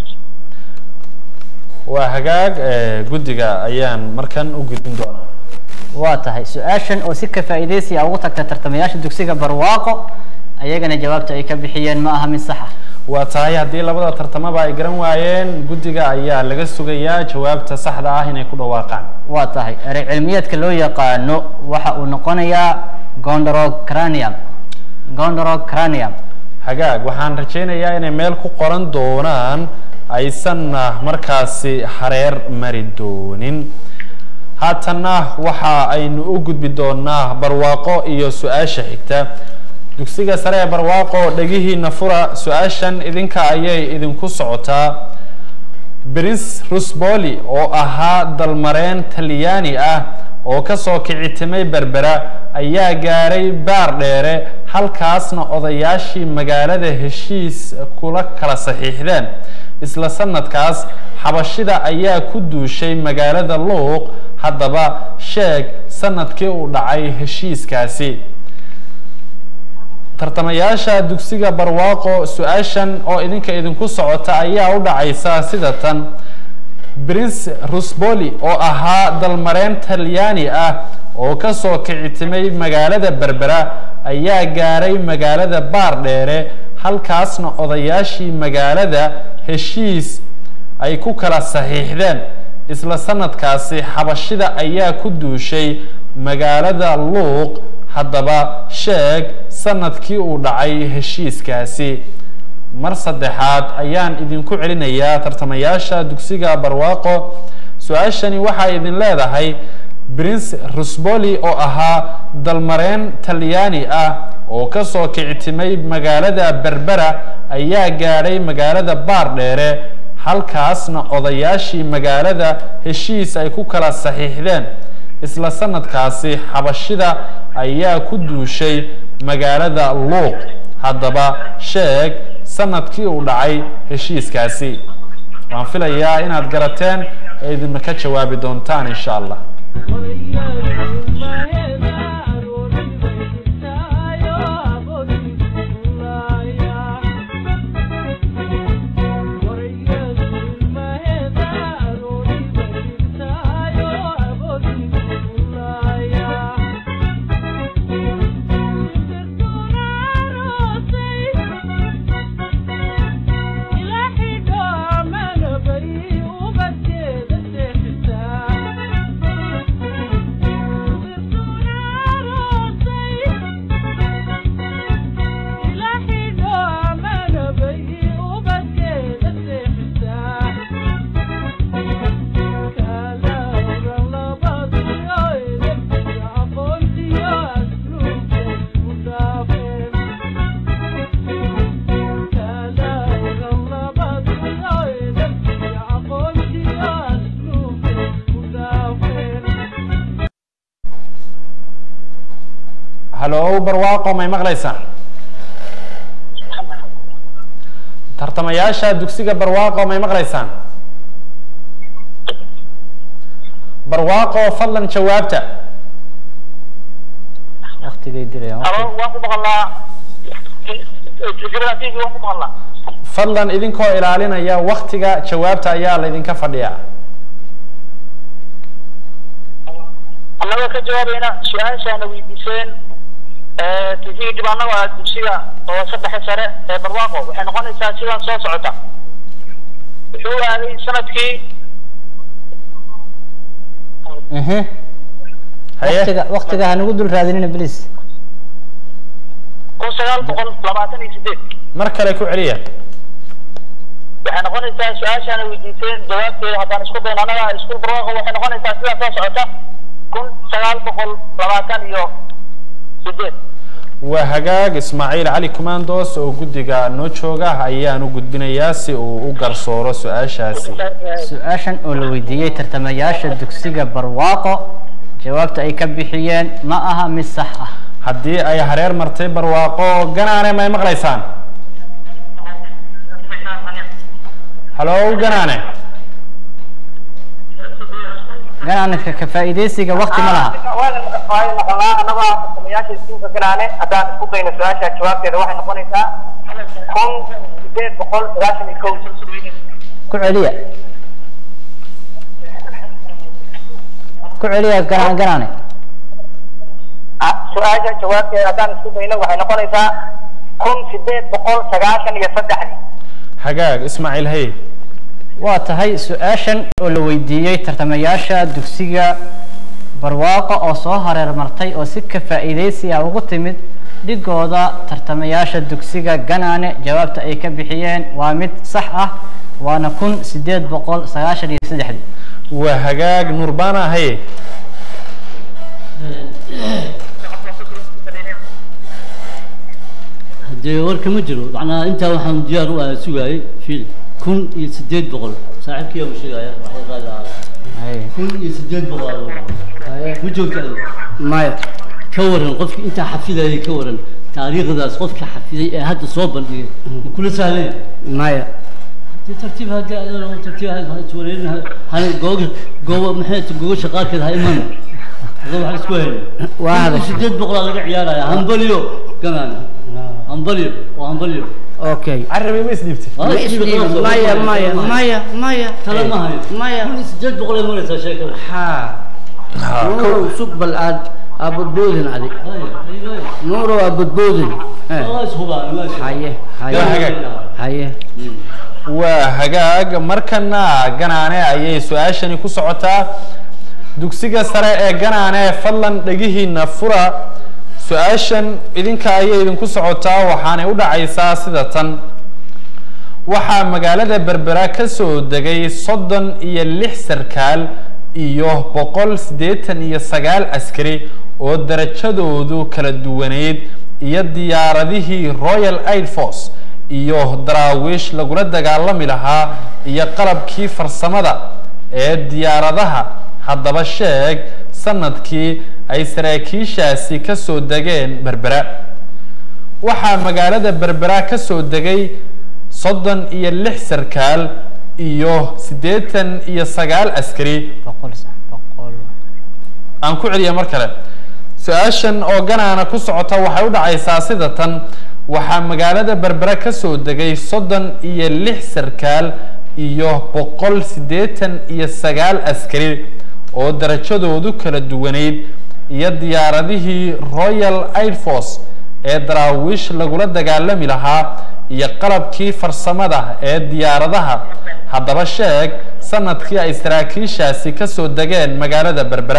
[SPEAKER 1] waa hagaag eh, guddiga ayaan markan u gudbin doonaa
[SPEAKER 2] waa tahay su-aashan oo si ka faa'iidaysi ah ugu tagta tartamayaasha dugsiga barwaaqo ayagana jawaabta ay ka bixiyeen ma aha mid saxa
[SPEAKER 1] waa tahay haddii labada tartamaba ay garan waayeen guddiga ayaa laga sugayaa jawaabta saxda ah inay ku dhawaaqaan
[SPEAKER 2] waa tahay erey cilmiyeedka loo yaqaano waxa uu noqonayaa gondorocranium gondorocranium
[SPEAKER 1] hagaag waxaan rajaynayaa inay meel ku qoran doonaan aysanna markaasi hareer mari doonin haatanna waxa aynu u gudbi doonaa barwaaqo iyo su-aasha xigta dugsiga sare ee barwaaqo dhegihiina fura su-aashan idinka ayay idinku socotaa prince rusboli oo ahaa dalmareen talyaani ah oo kasoo kicitimay berbera ayaa gaaray baar dheere halkaasna odayaashii magaalada heshiis kula kala saxiixdeen isla sanadkaas xabashida ayaa ku duushay magaalada luuq haddaba sheeg sanadkii uu dhacay heshiiskaasi tartamayaasha dugsiga barwaaqo su-aashan oo idinka idinku socota ayaa u dhacaysa sida tan prince rusboli oo ahaa dalmareen talyaani ah oo kasoo kicitimay magaalada berbera ayaa gaaray magaalada baar dheere halkaasna odayaashii magaalada heshiis ay ku kala saxiixdeen isla sanadkaasi xabashida ayaa ku duushay magaalada luuq haddaba sheeg sanadkii uu dhacay heshiiskaasi mar saddexaad ayaan idinku celinayaa tartamayaasha dugsiga barwaaqo su-aashani waxay idin leedahay prince rusboli oo ahaa dalmareen talyaani ah oo kasoo kicitimay magaalada berbera ayaa gaadhay magaalada baar dheere halkaasna odayaashii magaalada heshiis ay ku kala saxiixdeen isla sanadkaasi xabashida ayaa ku duushay magaalada luuq haddaba sheeg sanadkii uu dhacay heshiiskaasi waan filayaa inaad garateen ee idinma ka jawaabi doontaan insha allah hallo barwaaqo may maqlaysaan tartamayaasha dugsiga barwaaqo may maqlaysaan barwaaqo fadlan jawaabta
[SPEAKER 2] waktigay dirayaan
[SPEAKER 3] halo waan ku maqlaa jibran tv waan ku maqlaa
[SPEAKER 1] fadlan idinkoo ilaalinaya waktiga jawaabta ayaa laydinka fadhiyaa
[SPEAKER 3] annagoo ka jawaabayna su-aashaana weydiiseen tv dhibaano waa dugsiga oo saddexa sare ee barwaaqo waxay noqonaysaa sidan soo socota wuxuu aaday sanadkii
[SPEAKER 2] ehe
[SPEAKER 1] haye
[SPEAKER 2] waqtiga waqtiga ha nagu dul raadinina please
[SPEAKER 3] kun sagaal boqol labaatan iyo sideed
[SPEAKER 1] mar kale ku celiya
[SPEAKER 3] waxay noqonaysaa su-aashaana weydiiseen jawaabteeda haddaan isku dayno annaga iskuul barwaaqo waxay noqonaysaa sidan soo socota kun sagaal boqol labaatan iyo sideed
[SPEAKER 1] waa hagaag ismaaciil cali commandos oo guddiga noo jooga ayaan u gudbinayaa si uu u garsooro su-aashaasi
[SPEAKER 2] su-aashan oo la weydiiyey tartamayaasha dugsiga barwaaqo jawaabta ay ka bixiyeen ma aha mid sax ah
[SPEAKER 1] haddii ay hareer martay barwaaqo ganaane may maqlaysaan halo ganaane
[SPEAKER 2] ganacka ka faa'iidaysiga waqti ma laha
[SPEAKER 3] waayo maqalnaa annagoo tartamayaasha iskuulka galaane haddaan isku dayno su-aasha jawaabteeda waxay noqonaysaa kun sideed boqol sagaashan iyo kow
[SPEAKER 2] ku celiya ku celiya ganaan ganaane
[SPEAKER 3] Ah, su-aasha jawaabteeda haddaan isku dayno waxay noqonaysaa kun sideed boqol sagaashan iyo saddexdii
[SPEAKER 1] hagaag ismaaciil hay
[SPEAKER 2] waa tahay su-aashan oo la weydiiyey tartamayaasha dugsiga barwaaqo oo soo hareer martay oo si ka faa'iidaysi ah ugu timid dhigooda tartamayaasha dugsiga ganaane jawaabta ay ka bixiyeen waa mid sax ah waana kun sideed boqol sagaashan iyo saddexdii
[SPEAKER 1] waa hagaag nurbana hay
[SPEAKER 4] haddee warka ma jiro macnaha intaa waxaan diyaar u ahaa sugaayay fiil kun iyo sideed boqol saaxiibkii uu sheegaya waxay qaadi ahaa kun iyo sideed boqol aa lagu ma joogta adiga
[SPEAKER 5] maya
[SPEAKER 4] ka waran qofki intaa xafidayay ka waran taariikhdaas qofka xafiday ee hadda soo bandhigay ma kula sahlaya
[SPEAKER 5] maya
[SPEAKER 4] dee tartiib haddii adana tartiib ha iswareerin hana googa gooba maxay ta gogasha qaarkeed ha iman adoo waxaan isku hayna
[SPEAKER 5] Waa
[SPEAKER 4] kun iyo
[SPEAKER 5] hadashay.
[SPEAKER 4] sideed boqolaa laga ciyaaraya hambaliyo gamaan hambaliyo waa hambaliyo
[SPEAKER 5] okay
[SPEAKER 1] carabi ma isdhiibtay
[SPEAKER 4] Waa
[SPEAKER 5] Ma
[SPEAKER 4] isdhiibi
[SPEAKER 5] isdhiibi.
[SPEAKER 4] qalas oo
[SPEAKER 5] maya
[SPEAKER 4] kale.
[SPEAKER 5] maya maya maya
[SPEAKER 4] tala ma hayo
[SPEAKER 5] maya
[SPEAKER 4] kun iyo sideed boqol ay maraysaa sheekada
[SPEAKER 5] ha nuurow sug bal aad aa budboodin adig
[SPEAKER 4] Haya, haya, haya.
[SPEAKER 5] nuurow aa budboodin Eh,
[SPEAKER 4] waa ishubaan waa ishubaan
[SPEAKER 5] haye
[SPEAKER 1] Yaa
[SPEAKER 5] haye
[SPEAKER 1] hagaag.
[SPEAKER 5] haye
[SPEAKER 1] waa hagaag markana ganaane ayay su-aashani ku socotaa dugsiga sare ee ganaane fadlan dhegihiina fura su-aashan idinka ayay idinku socotaa waxaanay u dhacaysaa sida tan waxaa magaalada berbera ka soo degay soddon iyo lix sarkaal iyo boqol siddeetan iyo sagaal askari oo darajadoodu kala duwaneyd iyo diyaaradihii royal air force iyo daraawiish lagula dagaalami lahaa iyo qalabkii farsamada ee diyaaradaha haddaba sheeg sanadkii ay saraakiishaasi ka soo degeen berbera waxaa magaalada berbera ka soo degay soddon iyo lix sarkaal iyo siddeetan iyo sagaal askari
[SPEAKER 2] boqol sax boqol
[SPEAKER 1] aan ku celiya mar kale su-aashan oo ganaana ku socota waxay u dhacaysaa sida tan waxaa magaalada berbera ka soo degay soddon iyo lix sarkaal iyo boqol siddeetan iyo sagaal askari oo darajadoodu kala duwaneyd iyo diyaaradihii royal air force ee daraawiish lagula dagaalami lahaa iyo qalabkii farsamada ee diyaaradaha haddaba sheeg sanadkii ay saraakiishaasi ka soo degeen magaalada berbera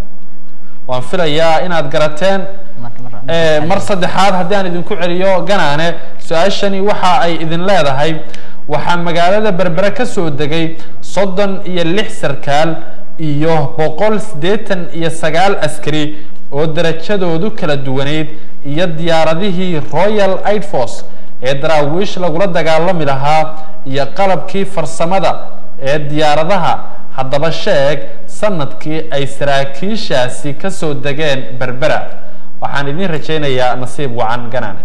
[SPEAKER 1] waan filayaa inaad garateen
[SPEAKER 2] mar mar
[SPEAKER 1] Eh, mar saddexaad haddii aan idinku celiyo ganaane su-aashani waxa ay idin leedahay waxaa magaalada berbere ka soo degay soddon iyo lix sarkaal iyo boqol siddeetan iyo sagaal askari oo darajadoodu kala duwaneyd iyo diyaaradihii royal air force ee daraawiish lagula dagaalami lahaa iyo qalabkii farsamada ee diyaaradaha haddaba sheeg sanadkii ay saraakiishaasi ka soo degeen berbera waxaan idin rajaynayaa nasiib wacan ganaane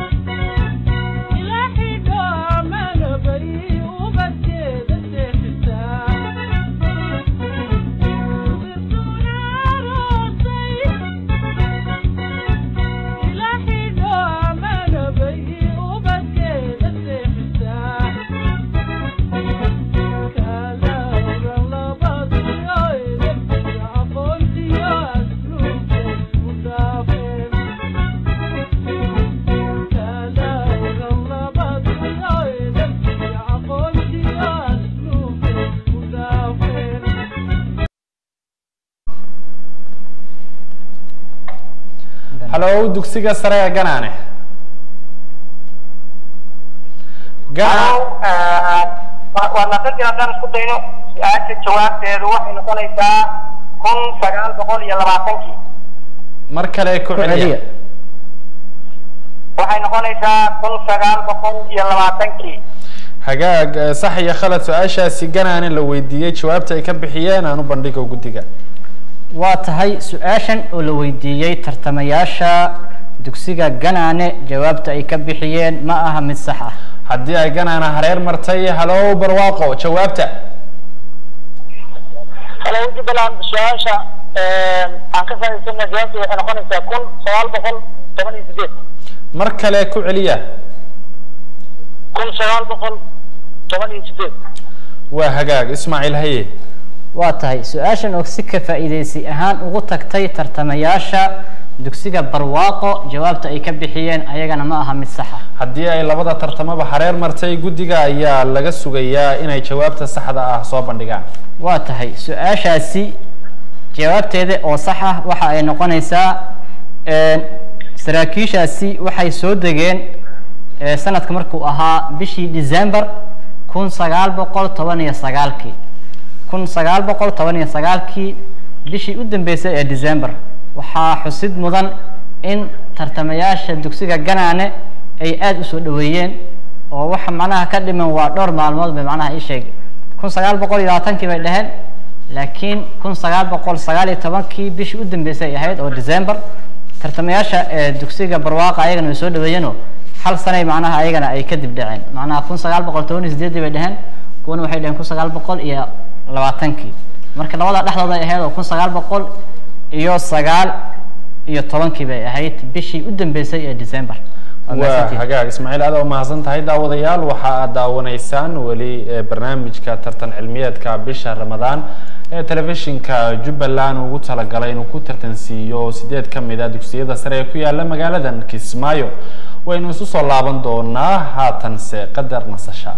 [SPEAKER 6] Ilaahay dhammaan bari ubadkeeda seexisa
[SPEAKER 1] halo dugsiga sare ee ganaane Gana-
[SPEAKER 3] waa naqadii haddaan isku dayno su-aasha jawaabteedu waxay noqonaysaa kun sagaal boqol iyo labaatankii
[SPEAKER 1] mar kale ku
[SPEAKER 2] ku celiya
[SPEAKER 1] celiya
[SPEAKER 3] waxay noqonaysaa kun sagaal boqol iyo labaatankii
[SPEAKER 1] hagaag eh, sax iyo khalad su-aashaasi ganaane la weydiiyey jawaabta ay ka bixiyeen aan u bandhigo guddiga
[SPEAKER 2] waa tahay su-aashan oo la weydiiyey tartamayaasha dugsiga ganaane jawaabta ay ka bixiyeen ma aha mid sax ah
[SPEAKER 1] haddii ay ganaane hareer martay halo barwaaqo jawaabta
[SPEAKER 3] halo jubbaland su-aasha aan ka faa'iidsana jawaabtu waxay noqonaysaa kun sagaal boqol toban iyo sideed
[SPEAKER 1] mar kale ku celiya
[SPEAKER 3] kun sagaal boqol toban iyo sideed
[SPEAKER 1] waa hagaag ismaaciil haye
[SPEAKER 2] waa tahay su-aashan oo si ka faa'iidaysi ahaan ugu tagtay tartamayaasha dugsiga barwaaqo jawaabta ay ka bixiyeen ayagana ma aha mid sax ah
[SPEAKER 1] haddii ay labada tartamaba hareer martay guddiga ayaa laga sugayaa inay jawaabta saxda ah soo bandhigaan
[SPEAKER 2] waa tahay su-aashaasi jawaabteeda oo sax ah waxa ay noqonaysaa saraakiishaasi waxay soo degeen eh, sanadka markuu ahaa bishii december kun sagaal boqol toban iyo sagaalkii kun sagaal boqol toban iyo sagaalkii bishii u dambeysay ee december waxaa xusid mudan in tartamayaasha dugsiga ganaane ay aada usoo dhaweeyeen oo waxa macnaha ka dhiman waa dhowr maalmood bay macnaha ii sheeg kun sagaal boqol iyo labaatankii bay dhaheen laakiin kun sagaal boqol sagaal iyo tobankii bishii u dambeysay ay ahayd oo december tartamayaasha ee dugsiga barwaaqa ayagana way soo dhaweeyeenoo hal sanay macnaha ayagana ay kadib dhaceen macnaha kun sagaal boqol toban iyo sideedii bay dhaheen kuwana waxay dhaheen kun sagaal boqol iyo labaatankii marka labada dhexdooda ay ahayd oo kun sagaal boqol iyo sagaal iyo tobankii bay ahayd bishii u dambeysay ee december Waa
[SPEAKER 1] waa
[SPEAKER 2] mahadsantihiin.
[SPEAKER 1] hagaag ismaaciil aad u mahadsan tahay daawadayaal waxa aad daawanaysaan weli eh, barnaamijka tartan cilmiyeedka bisha ramadaan ee telefishinka jubbaland ugu talagalay inuu ku tartansiiyo sideed ka mid a dugsiyada sare ee ku yaala magaaladan kismaayo waynu isu soo laaban doonaa haatanse qadar nasasha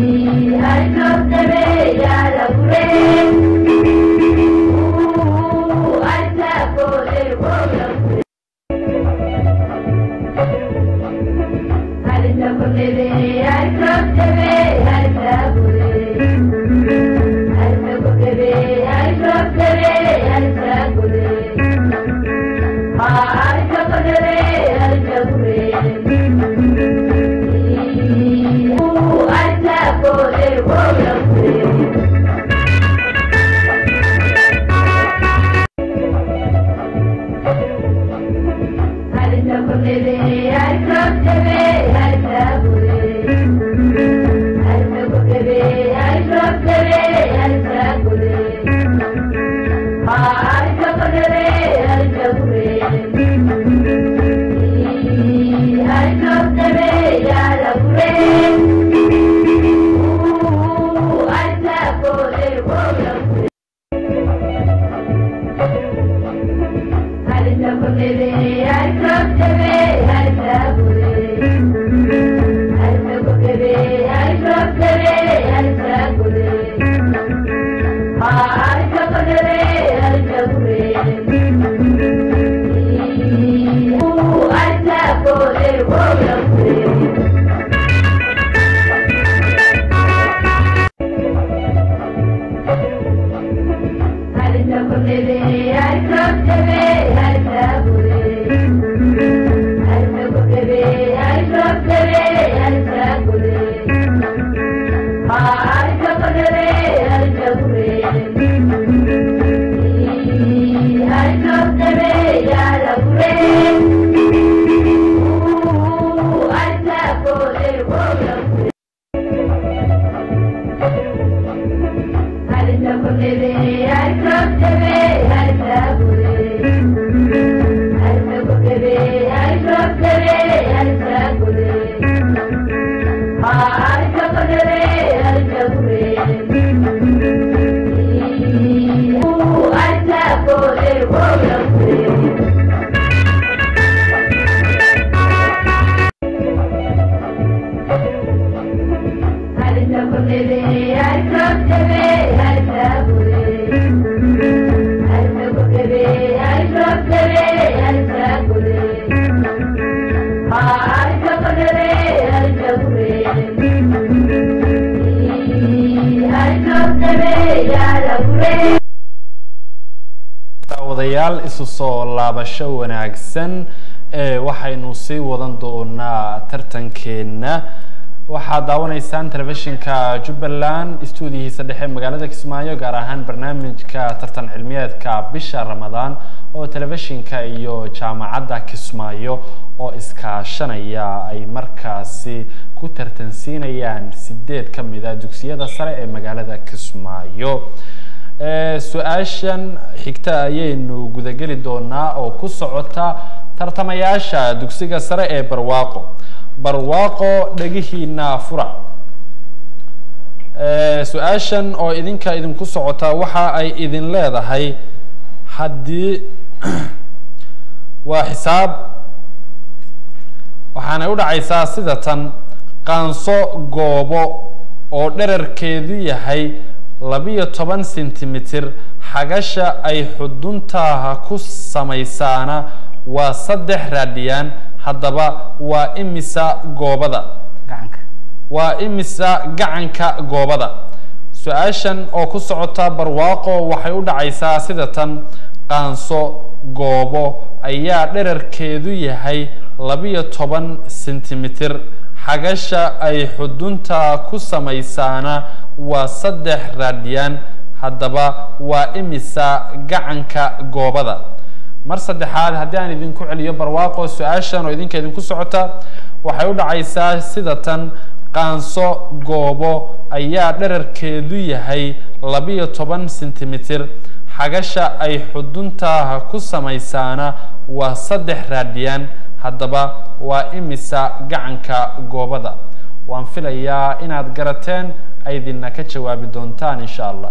[SPEAKER 6] Thank you.
[SPEAKER 1] daawadayaal isu soo laabasho wanaagsan ee waxaynu sii wadan doonaa tartankeena waxaad daawanaysaan telefishinka jubbaland stuudiyihiisa dhexe magaalada kismaayo gaar ahaan barnaamijka tartan cilmiyeedka bisha ramadaan oo telefishinka iyo jaamacadda kismaayo oo iskaashanaya ay markaasi ku tartansiinayaan sideed ka mid a dugsiyada sare ee magaalada kismaayo su-aashan xigta ayaynu gudageli doonaa oo ku socota tartamayaasha dugsiga sare ee barwaaqo barwaaqo dhegihiina fura su-aashan oo idinka idinku socota waxa ay idin leedahay haddii waa xisaab waxaanay u dhacaysaa sida tan qaanso goobo oo dherarkeedu yahay labiyo toban centimeter xagasha ay xuduntaha ku samaysaana waa saddex raadiyaan haddaba waa imisa goobada
[SPEAKER 2] gacanka
[SPEAKER 1] waa imisa gacanka goobada su-aashan oo ku socota barwaaqo waxay u dhacaysaa sida tan qaanso goobo ayaa dherarkeedu yahay labiyo toban centimeter xagasha ay xudunta ku samaysaana waa saddex raadiyaan haddaba waa imisa gacanka goobada mar saddexaad haddii aan idinku celiyo barwaaqo su-aashan oo idinka idinku socota waxay u dhacaysaa sida tan qaanso goobo ayaa dherarkeedu yahay labiyo toban centimeter xagasha ay xuduntaha ku samaysaana waa saddex raadiyaan haddaba waa imisa gacanka goobada waan filayaa inaad garateen aydinna ka jawaabi doontaan insha allah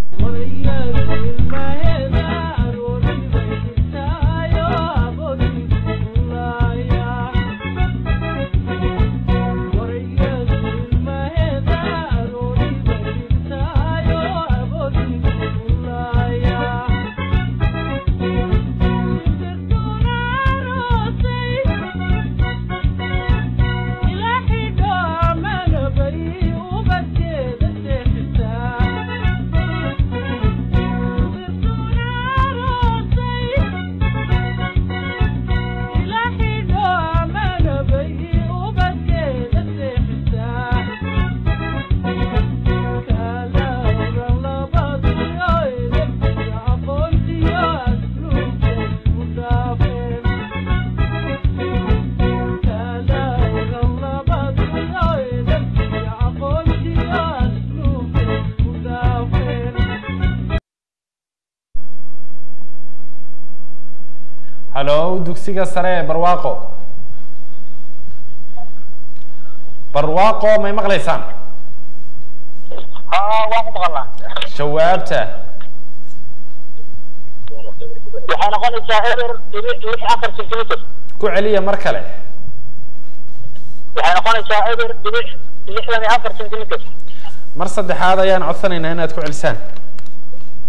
[SPEAKER 1] hallo dugsiga sare ee barwaaqo barwaaqo may maqlaysaan
[SPEAKER 3] haa waan ku maqalnaa
[SPEAKER 1] jawaabta
[SPEAKER 3] waxay noqonaysaa eber dhibic lix afar centimeter
[SPEAKER 1] ku celiya mar kale
[SPEAKER 3] waxay noqonaysaa eber dhibic lixdan iyo afar centimeter
[SPEAKER 1] mar saddexaad ayaan codsanaynaa inaad ku celisaan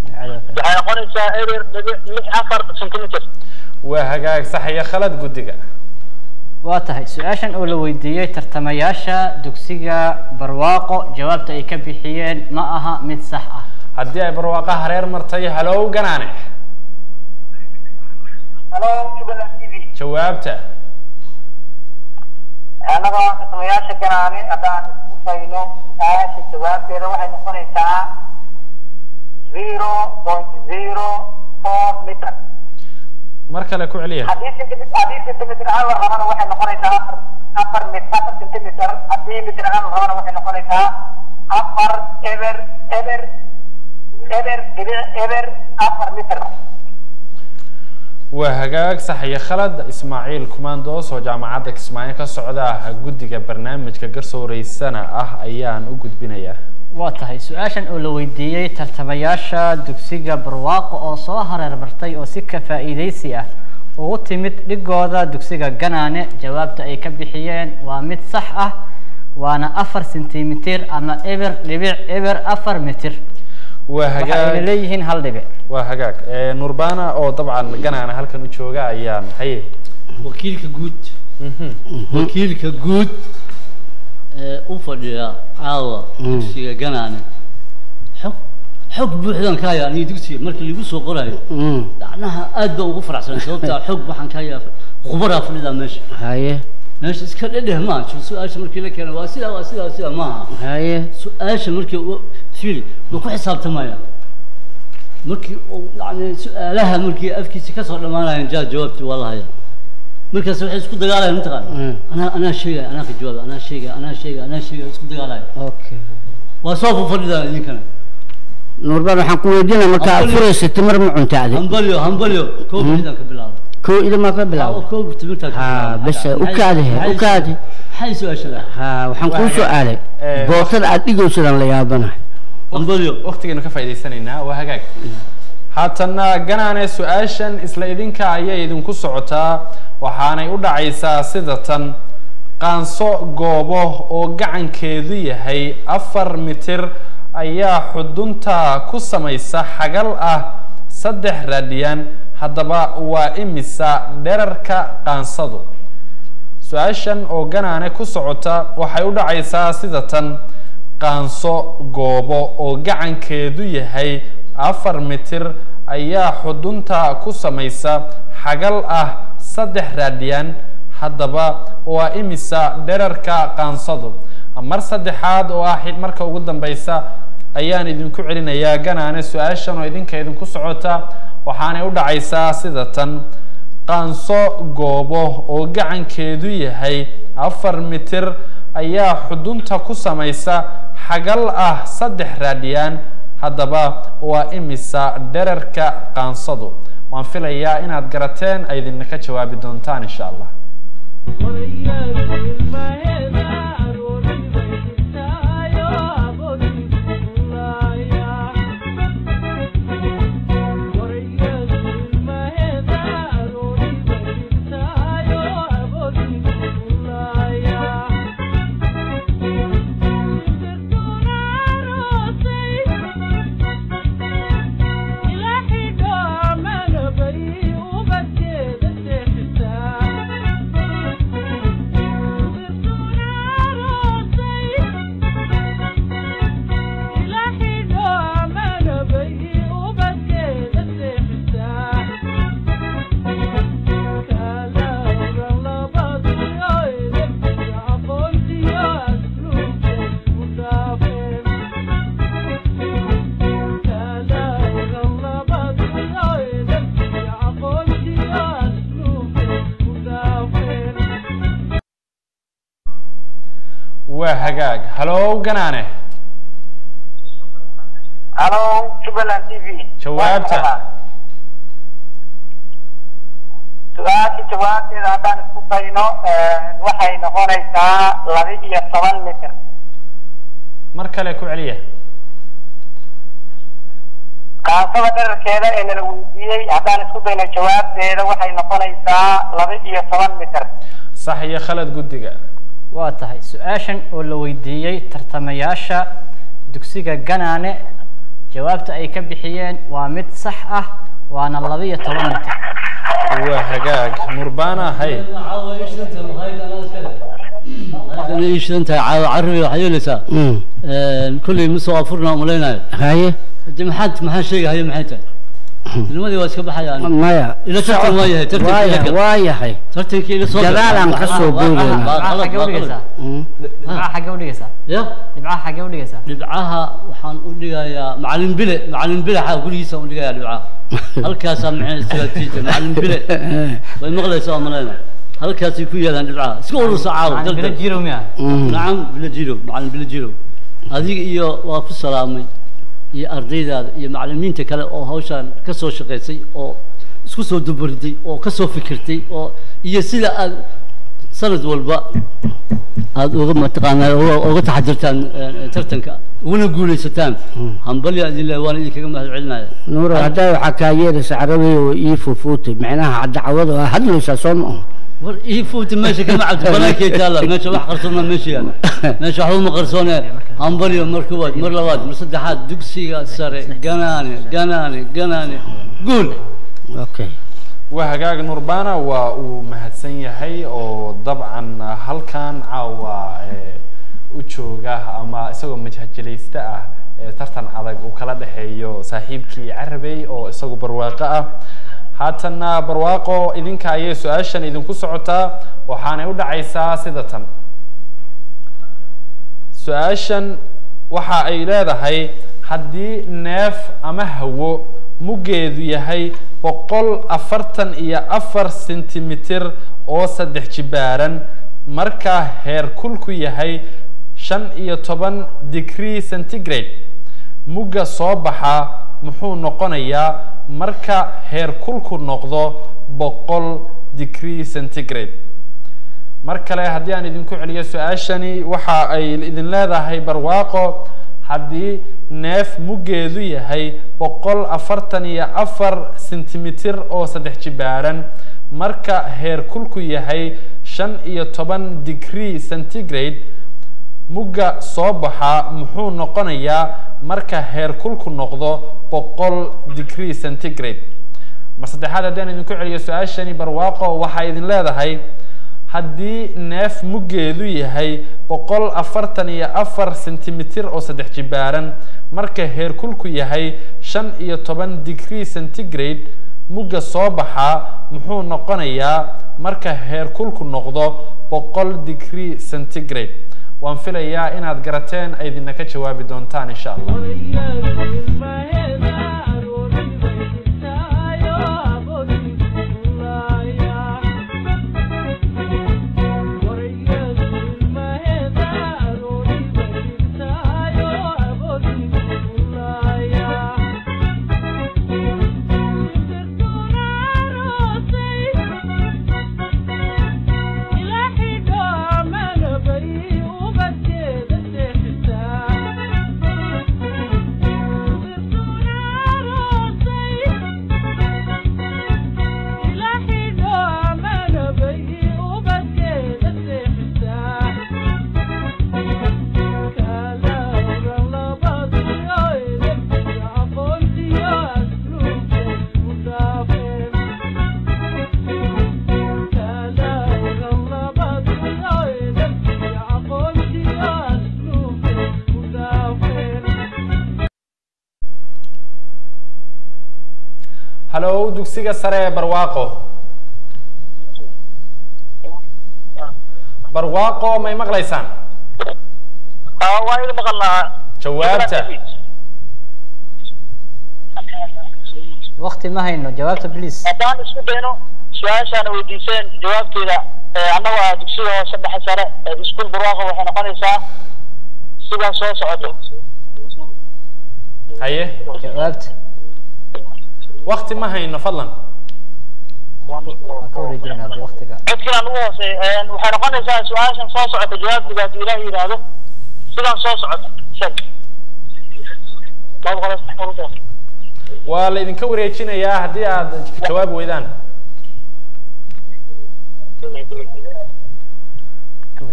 [SPEAKER 3] waxay noqonaysaa erer dhibic lix afar centimeter
[SPEAKER 1] waa hagaag sax iyo khalad guddiga
[SPEAKER 2] waa tahay su-aashan oo la weydiiyey tartamayaasha dugsiga barwaaqo jawaabta ay ka bixiyeen ma aha mid sax ah
[SPEAKER 1] haddii ay barwaaqa hareer martay halow ganaane
[SPEAKER 3] halo jubbaland t v
[SPEAKER 1] jawaabta
[SPEAKER 3] annaga waa kasamayaasha ganaane haddaan isku dayno su-aasha jawaabteeda waxay noqonaysaa zero point zero four meter
[SPEAKER 1] mar kale ku celiya
[SPEAKER 3] haddii centimeter haddii centimeter ahaan la rabana waxay noqonaysaa afar afar mit afar centimeter haddii meter ahaan la rabana waxay noqonaysaa afar eber eber eber dhibic eber afar meter
[SPEAKER 1] waa hagaag sax iyo khalad ismaaciil kumandos oo jaamacadda kismaayo ka socda guddiga barnaamijka garsooreysana ah ayaan u gudbinayaa
[SPEAKER 2] waa tahay su-aashan oo la weydiiyey tartamayaasha dugsiga barwaaqo oo soo hareer martay oo si ka faa'iidaysi ah ugu timid dhigooda dugsiga ganaane jawaabta ay ka bixiyeen waa mid sax ah waana afar sentimitir ama eber dhibic eber afar mitir
[SPEAKER 1] waa
[SPEAKER 2] waxayna
[SPEAKER 1] hagaag
[SPEAKER 2] leeyihiin hal dhibic
[SPEAKER 1] waa hagaag Eh, nurbana oo dabcan ganaana halkan u jooga ayaan haye
[SPEAKER 4] wakiilka guud
[SPEAKER 1] Mhm.
[SPEAKER 4] wakiilka guud ee u fadhiya caawa dugsiga ganaane xog xog buuxdaan ka hayaa aniga dugsiga markii lagu soo qorayo
[SPEAKER 5] Mm.
[SPEAKER 4] dacnaha aad baan ugu faraxsan sababtaa xog waxaan ka hayaa khubaraa fadhidaa meesha
[SPEAKER 5] haye
[SPEAKER 4] meesha iska dhedheh maa su-aasha markii la keeno waa sidaa waa sidaa waa sidaa maaha
[SPEAKER 5] haye
[SPEAKER 4] su-aasha markii u fiil ma ku xisaabtamaya markii uu yani su-aalaha markii afkiisa kasoo dhamaanayan jaa jawaabti waa la haya markaas waxay isku dagaalayan mataqaana
[SPEAKER 5] Mm.
[SPEAKER 4] anaa anaa sheegaya anaa ka jawaaba anaa sheegaya anaa sheegaya anaa sheegaya isku dagaalaya
[SPEAKER 5] okay
[SPEAKER 4] waa soo fafadhidaa idinkana
[SPEAKER 5] nuurbaan waxaan ku weydiinaya marka aad
[SPEAKER 4] Hambalyo.
[SPEAKER 5] furaysa timir ma cunta adi
[SPEAKER 4] hambalyo hambalyo koob xidaan ka bilaabo
[SPEAKER 5] koo idamaa ka bilaabo
[SPEAKER 4] koob timirtaa ka
[SPEAKER 5] Ha,
[SPEAKER 4] bilaabo.
[SPEAKER 5] bas,
[SPEAKER 4] Maxay-
[SPEAKER 5] u kaadi he, u
[SPEAKER 4] maxay-
[SPEAKER 5] kaadi.
[SPEAKER 4] maxay su-aashada
[SPEAKER 5] ha waxaan kuu soo aaday
[SPEAKER 1] Eh,
[SPEAKER 5] bootada aad dhigaysadaan la yaabanahay
[SPEAKER 4] hambalyo
[SPEAKER 1] waqtigeenu ka faa'iidaysanaynaa waa hagaag haatana ganaane su-aashan isla idinka ayay idinku socotaa waxaanay u dhacaysaa sida tan qaanso goobo oo gacankeedu yahay afar mitir ayaa xudunta ku samaysa xagal ah saddex raadiyaan haddaba waa imisa dherarka qaansadu su-aashan oo ganaane ku socota waxay u dhacaysaa sida tan qaanso goobo oo gacankeedu yahay afar mitir ayaa xudunta ku samaysa xagal ah saddex raadiyaan haddaba waa imisa dherarka qaansadu mar saddexaad oo ah xid marka ugu dambeysa ayaan idinku celinayaa ganaane su-aashan oo idinka idinku socota waxaanay u dhacaysaa sida tan qaanso goobo oo gacankeedu yahay afar mitir ayaa xudunta ku samaysa xagal ah saddex raadiyaan haddaba waa imisa dherarka qaansadu waan filayaa inaad garateen ay idinna ka jawaabi doontaan insha allah waa hagaag halow ganaane
[SPEAKER 3] halo jubbaland t v
[SPEAKER 1] Jawaabta.
[SPEAKER 3] su-aasha jawaabteeda haddaan isku dayno waxay noqonaysaa laba iyo toban mitir
[SPEAKER 1] mar kale ku celiya
[SPEAKER 3] qaansada dherarkeeda ee nala weydiiyey haddaan isku dayno jawaabteeda waxay noqonaysaa laba iyo toban mitir
[SPEAKER 1] sax iyo khalad guddiga
[SPEAKER 2] waa tahay su-aashan oo la weydiiyey tartamayaasha dugsiga ganaane jawaabta ay ka bixiyeen waa mid sax ah waana laba iyo toban mitir
[SPEAKER 1] waa hagaag nurbana hay
[SPEAKER 4] caawa ii shidan tahay makhaayad anaa iskale makhaayadana ii shidan tahay caawa carabi waxaa yeelaysaa
[SPEAKER 5] Mm.
[SPEAKER 4] kolley ma soo afurna umalaynaayo
[SPEAKER 5] haye
[SPEAKER 4] de maxaad maxaan sheegahayo maxay tahay ilmadii waa iska baxayaan
[SPEAKER 5] maya
[SPEAKER 4] Ila tartan waa yahay, tartan
[SPEAKER 5] waa
[SPEAKER 4] ila
[SPEAKER 5] yahay
[SPEAKER 4] gal.
[SPEAKER 5] waa yahay
[SPEAKER 4] tartankii ila soo
[SPEAKER 5] Gadaal aan ka soo boodayna.
[SPEAKER 2] dhibcaha xaggee u dhigaysaa
[SPEAKER 5] Mm.
[SPEAKER 2] dhibcaha xaggee u dhigaysaa
[SPEAKER 4] ya
[SPEAKER 2] dhibcaha xaggee u dhigaysaa
[SPEAKER 4] dhibcaha waxaan u dhigayaa macalin bile macalin bile xaa gurigiisa u dhigayaa dhibcaha halkaasaa maxay istiraatiijia macalin bile way maqlaysaa malayna halkaasay ku yaalaan dhibcaha iska urursa caawa
[SPEAKER 2] macalin bilo
[SPEAKER 4] dardar
[SPEAKER 2] jiro miya
[SPEAKER 5] Mm.
[SPEAKER 4] nacam bilo jiro macalin bilo jiro adiga iyo waa ku salaamay iyo ardaydaada iyo macalimiinta kale oo hawshaan ka soo shaqaysay oo isku soo duburiday oo ka soo fikirtay oo iyo sida aad sanad walba aada uga mataqaanaa uga uga taxadirtaan eh, tartanka uguna guulaysataan hambalya idin leh waan idinkaga mahad celinaya
[SPEAKER 5] nuuro haddaa waxaa kaa yeeraysa carabiga oo ii fufuutay macnaha dacwada waa hadlaysaa soo ma
[SPEAKER 4] war ii fuuti meesha kama cabdi banaankee taalla meesha wax qarsoona meesha yaala meesha waxba ma qarsoone hambalyo mar koowaad mar labaad mar saddexaad dugsiga sare ganaane ganaane ganaane guul
[SPEAKER 5] okay
[SPEAKER 1] waa hagaag nurbana waa uu mahadsan yahay oo dabcan halkan caawa ee, u jooga ama isagoo majhajilayste ah ee tartan adag uu kala dhexeeyo saaxiibkii carabey oo isagu barwaaqo ah haatanna barwaaqo idinka ayay su-aashan idinku socotaa waxaanay u dhacaysaa sida tan su-aashan waxa ay leedahay haddii neef ama hawo muggeedu yahay boqol afartan iyo afar sentimitir oo saddex jibaaran marka heerkulku yahay shan iyo toban degree centigrade mugga soo baxa muxuu noqonayaa marka heerkulku noqdo boqol degree centigrade mar kale haddii aan idinku celiyo su-aashani waxa ay idin leedahay barwaaqo haddii neef muggeedu yahay boqol afartan iyo afar sentimitir oo saddex jibaaran marka heerkulku yahay shan iyo toban degree centigrade mugga soo baxa muxuu noqonayaa marka heerkulku noqdo boqol degree centigrade mar saddexaad haddii aan idinku celiyo su-aashani barwaaqo waxay idin leedahay haddii neef muggeedu yahay boqol afartan iyo afar sentimitir oo saddex jibaaran marka heerkulku yahay shan iyo toban degree centigrade mugga soo baxa muxuu noqonayaa marka heerkulku noqdo boqol degree centigrade waan filayaa inaad garateen ay idinna ka jawaabi doontaan insha allah hallow dugsiga sare ee barwaaqo barwaaqo may maqlaysaan
[SPEAKER 3] waa idin maqalnaa
[SPEAKER 1] jawaabta
[SPEAKER 2] waqti ma hayno jawaabta please
[SPEAKER 3] haddaan isku dayno su-aashaana weydiiseen jawaabteeda annaga ah dugsiga hoose dhexe sare ee iskuul barwaaqo waxay noqonaysaa sidan soo socoto
[SPEAKER 1] haye
[SPEAKER 2] jawaabta
[SPEAKER 1] wakti ma hayno fadlan
[SPEAKER 2] waan ka wareejinayna haddii waqtiga
[SPEAKER 3] codkiina ugu hooseey waxay noqonaysaa su-aashan soo socota jawaabteeda haddii ilaah yidhaahdo sidan soo socota sheeg laba boqol iyo saddex boqol iyo toban.
[SPEAKER 1] waa la idinka wareejinayaa haddii aad jawaabi weydaan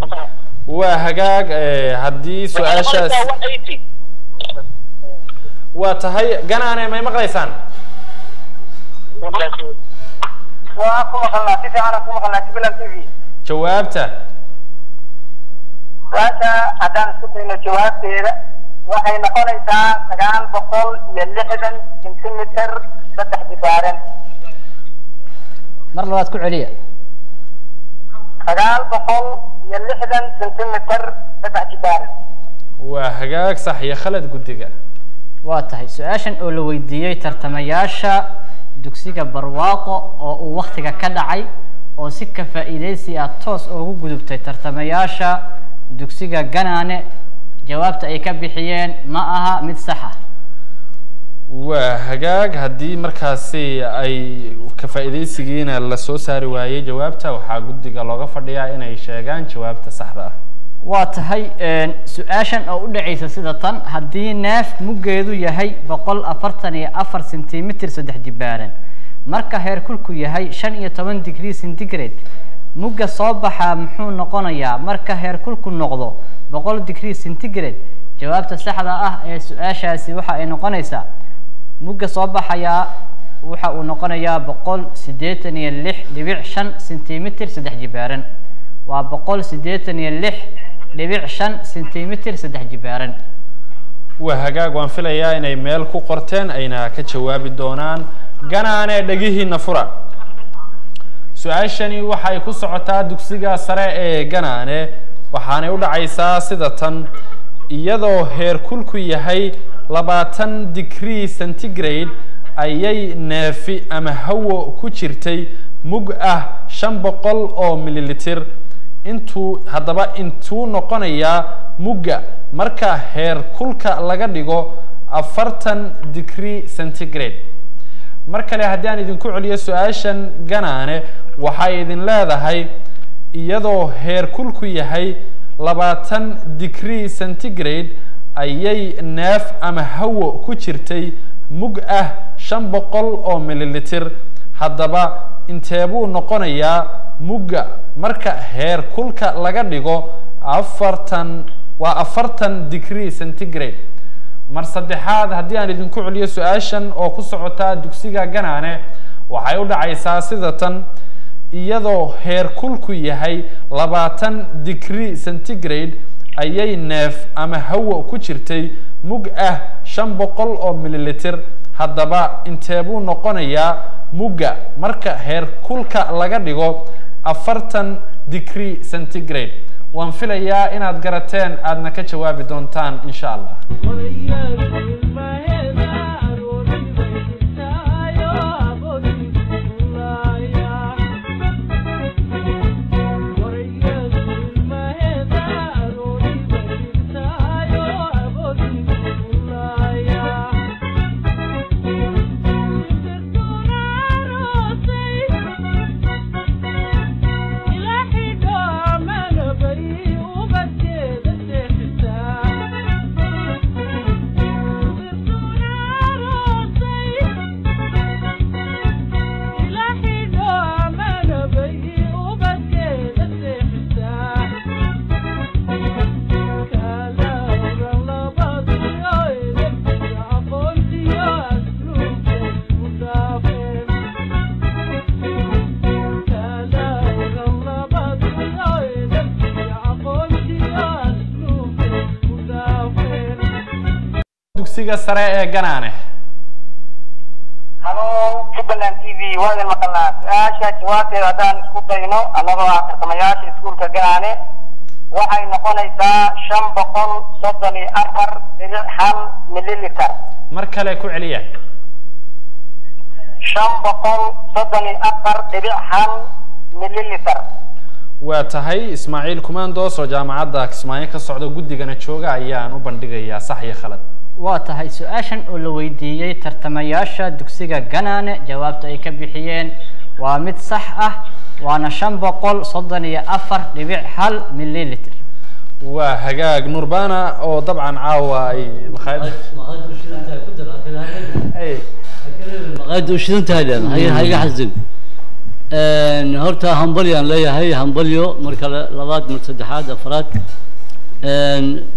[SPEAKER 1] waa hagaag eh, haddii
[SPEAKER 3] Waxay
[SPEAKER 1] su-aashaas
[SPEAKER 3] noqonaysaa 180.
[SPEAKER 1] waa tahay ganaane may maqlaysaan
[SPEAKER 3] waa ku maqalnaa si fiican aan ku maqalnaa jubbaland t v
[SPEAKER 1] jawaabta
[SPEAKER 3] su-aasha haddaan isku dayno jawaabteeda waxay noqonaysaa sagaal boqol iyo lixdan centimeter saddex jibaaran
[SPEAKER 2] mar labaad ku celiya
[SPEAKER 3] sagaal boqol iyo lixdan centimeter saddex jibaaran
[SPEAKER 1] waa hagaag sax iyo khalad guddiga
[SPEAKER 2] waa tahay su-aashan oo la weydiiyey tartamayaasha dugsiga barwaaqo oo uu waktiga ka dhacay oo si ka faa'iidaysi ah toos ugu gudubtay tartamayaasha dugsiga ganaane jawaabta ay ka bixiyeen ma aha mid sax ah
[SPEAKER 1] waa hagaag haddii markaasi ay ka faa'iidaysigiina lasoo saari waayey jawaabta waxaa guddiga looga fadhiyaa inay sheegaan jawaabta saxda ah
[SPEAKER 2] waa tahay su-aashan oo u dhacaysa sida tan haddii neef muggeedu yahay boqol afartan iyo afar centimeter saddex jibaaran marka heerkulku yahay shan iyo toban degree centigrade mugga soo baxaa muxuu noqonayaa marka heerkulku noqdo boqol degree centigrade jawaabta saxda ah ee su-aashaasi waxa ay noqonaysaa mugga soo baxayaa waxa uu noqonayaa boqol siddeetan iyo lix dhibic shan centimeter saddex jibaaran waa boqol siddeetan iyo lix dhibic shan centimeter saddex jibaaran
[SPEAKER 1] waa hagaag waan filayaa inay meel ku qorteen ayna ka jawaabi doonaan ganaane dhegihiina fura su-aashani waxay ku socotaa dugsiga sare ee ganaane waxaanay u dhacaysaa sida tan iyadoo heerkulku yahay labaatan degree centigrade ayay neefi ama hawo ku jirtay mug ah shan boqol oo mililitir intuu haddaba intuu noqonayaa mugga marka heer kulka laga dhigo afartan degree centigrade mar kale haddii aan idinku celiyo su-aashan ganaane waxay idin leedahay iyadoo heer kulku yahay labaatan degree centigrade ayay neef ama hawo ku jirtay mug ah shan boqol oo mililitir haddaba inteebuu noqonayaa mugga marka heer kulka laga dhigo afartan waa afartan degree centigrade mar saddexaad haddii aan idinku celiyo su-aashan oo ku socotaa dugsiga ganaane waxay u dhacaysaa sida tan iyadoo heer kulku yahay labaatan degree centigrade ayay neef ama hawo ku jirtay mug ah shan boqol oo mililitir haddaba inteebuu noqonayaa mugga marka heer kulka laga dhigo afartan degree centigrade waan filayaa inaad garateen aadna ka jawaabi doontaan insha allah dugsiga sare ee ganaane
[SPEAKER 3] halo jubbaland t v waa idin maqalnaa su-aasha jawaabteeda haddaan isku dayno annagoo ah tartamayaasha iskuulka ganaane waxay noqonaysaa shan boqol soddon iyo afar dhibic hal mililiter
[SPEAKER 1] mar kale ku celiya
[SPEAKER 3] shan boqol soddon iyo afar dhibic hal mililiter
[SPEAKER 1] waa tahay ismaaciil kumandos oo jaamacadda kismaayo ka socda guddigana jooga ayaan u bandhigayaa sax iyo khalad
[SPEAKER 2] waa tahay su-aashan oo la weydiiyey tartamayaasha dugsiga ganaane jawaabta ay ka bixiyeen waa mid sax ah waana shan boqol soddon iyo afar dhibic hal mililiter
[SPEAKER 1] waa hagaag nurbana oo dabcan caawa ay makhaayad
[SPEAKER 4] maqaayad u shidan tahay ku dar
[SPEAKER 1] Ay,
[SPEAKER 4] maqaayad u shidan tahay dhan ha ha iga xasdin horta hambalyaan leeyahay hambalyo marka la- labaad mar saddexaad afraad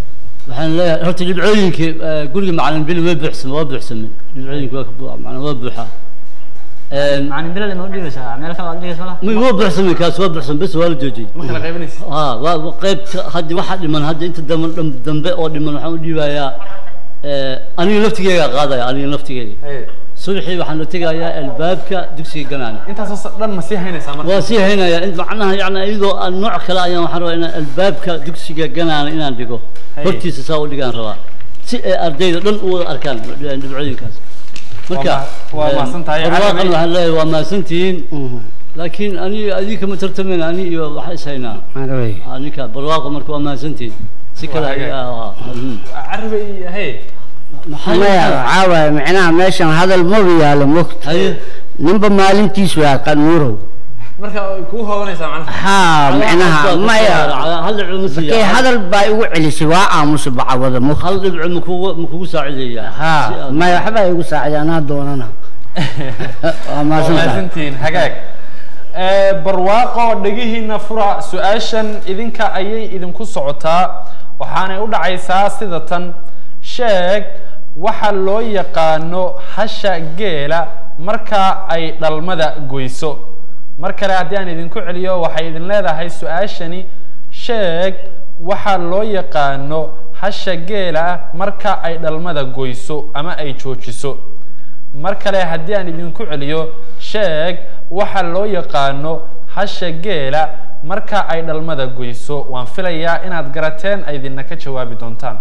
[SPEAKER 4] waxaan leeyahay horta dhibcooyinkii eh, guriga macalin bili way buuxsamay waa buuxsamay dhibcooyinki waa ka bu- macnaa waa buuxaa Een,
[SPEAKER 2] macalin bilal ma u dhiibaysaa meel kale aad dhigaysa la
[SPEAKER 4] ma- waa buuxsamay kaas waa buuxsamay bes waa la joojiyey
[SPEAKER 1] ma kala qaybinaysa
[SPEAKER 4] ها وقيبت هدي واحد لمن هدي انت دم دم دم او لمن waxaan u dhiibayaa ee aniga laftigeyga qaadaya aniga laftigeyga
[SPEAKER 1] Hey,
[SPEAKER 4] subaxii waxaan u tegayaa albaabka dugsiga ganaan
[SPEAKER 1] intaasoo dhan ma sii haynaysaa marka
[SPEAKER 4] waa sii haynayaa in macnaha yani iyadoo aan nooc kale ayaan waxaan rabaa inaan albaabka dugsiga ganaan inaan dhigo
[SPEAKER 1] Hey.
[SPEAKER 4] hortiisa saa u dhigaan rabaa si ay ardayda dhan u wada arkaan dhibcooyinkaas marka
[SPEAKER 1] ma- waa
[SPEAKER 4] een,
[SPEAKER 1] mahadsan tahay.
[SPEAKER 4] barwaaqan
[SPEAKER 1] Cali-
[SPEAKER 4] waxaan leeyahay waa mahadsantihiin laakiin ani adiga kama tartamayna ani iyo waxa is haynaa
[SPEAKER 5] marawey
[SPEAKER 4] Ah, ninka barwaaqo marka waa mahadsantihiin si kale
[SPEAKER 1] Waa
[SPEAKER 4] ay-
[SPEAKER 1] hagaag.
[SPEAKER 4] ah, ah, mhm.
[SPEAKER 1] carabi iyo hey
[SPEAKER 4] maxay
[SPEAKER 5] maya waxaa waaye micnaha meeshan hadal maba yaalo mogta
[SPEAKER 4] haye
[SPEAKER 5] ninba maalintiis waa qanuurow
[SPEAKER 1] marka way kuu hoobanaysaa macnaha
[SPEAKER 5] haa micnaha maya
[SPEAKER 4] hal dhibco ma
[SPEAKER 5] markay
[SPEAKER 4] siiya
[SPEAKER 5] hadal baa igu celisay waa aamusa bacwada mogta
[SPEAKER 4] hal dhibco makugu makugu saacideeyaa Si
[SPEAKER 5] haa
[SPEAKER 4] aad-
[SPEAKER 5] maya waxbaa igu saacida anaa doonana waa
[SPEAKER 1] waa
[SPEAKER 5] maasantahay
[SPEAKER 1] mahadsantihiin hagaag Eh, barwaaqo dhegihiina fura su-aashan idinka ayay idinku socotaa waxaanay u dhacaysaa sida tan sheeg waxa loo yaqaano hasha geela marka ay dhalmada goyso mar kale haddii aan idinku celiyo waxay idin leedahay su-aashani sheeg waxa loo yaqaano hasha geela marka ay dhalmada goyso ama ay joojiso mar kale haddii aan idinku celiyo sheeg waxa loo yaqaano hasha geela marka ay dhalmada goyso waan filayaa inaad garateen ay idinna ka jawaabi doontaan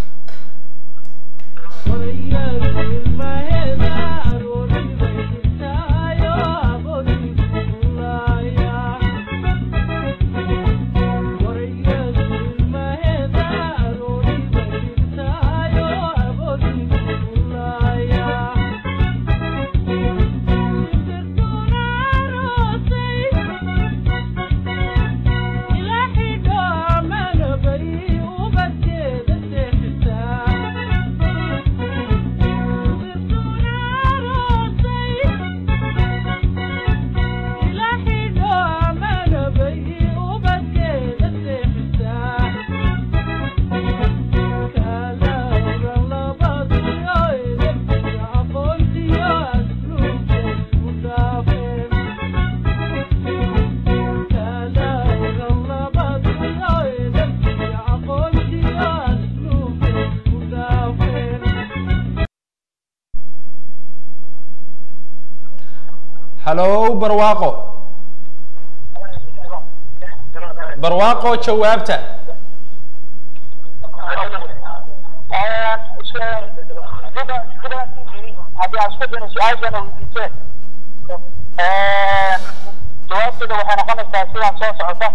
[SPEAKER 1] hallow barwaaqo barwaaqo jawaabta
[SPEAKER 3] haddii aan isku dayno su-aashana weydiiseen jawaabteeda waxay noqonaysaa sidaan soo socota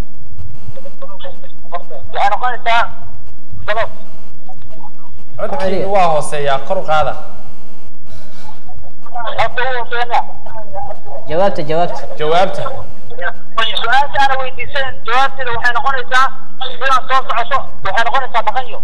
[SPEAKER 3] waxay noqonaysaa sabab
[SPEAKER 1] codkiina waa hooseeyaa kor u qaada
[SPEAKER 3] horta ugu hooseeya
[SPEAKER 2] jawaabta jawaabta
[SPEAKER 1] jawaabta
[SPEAKER 3] su-aasha aana weydiiseen jawaabteeda waxay noqonaysaa sidaan soo socoto waxay noqonaysaa dhaqanyo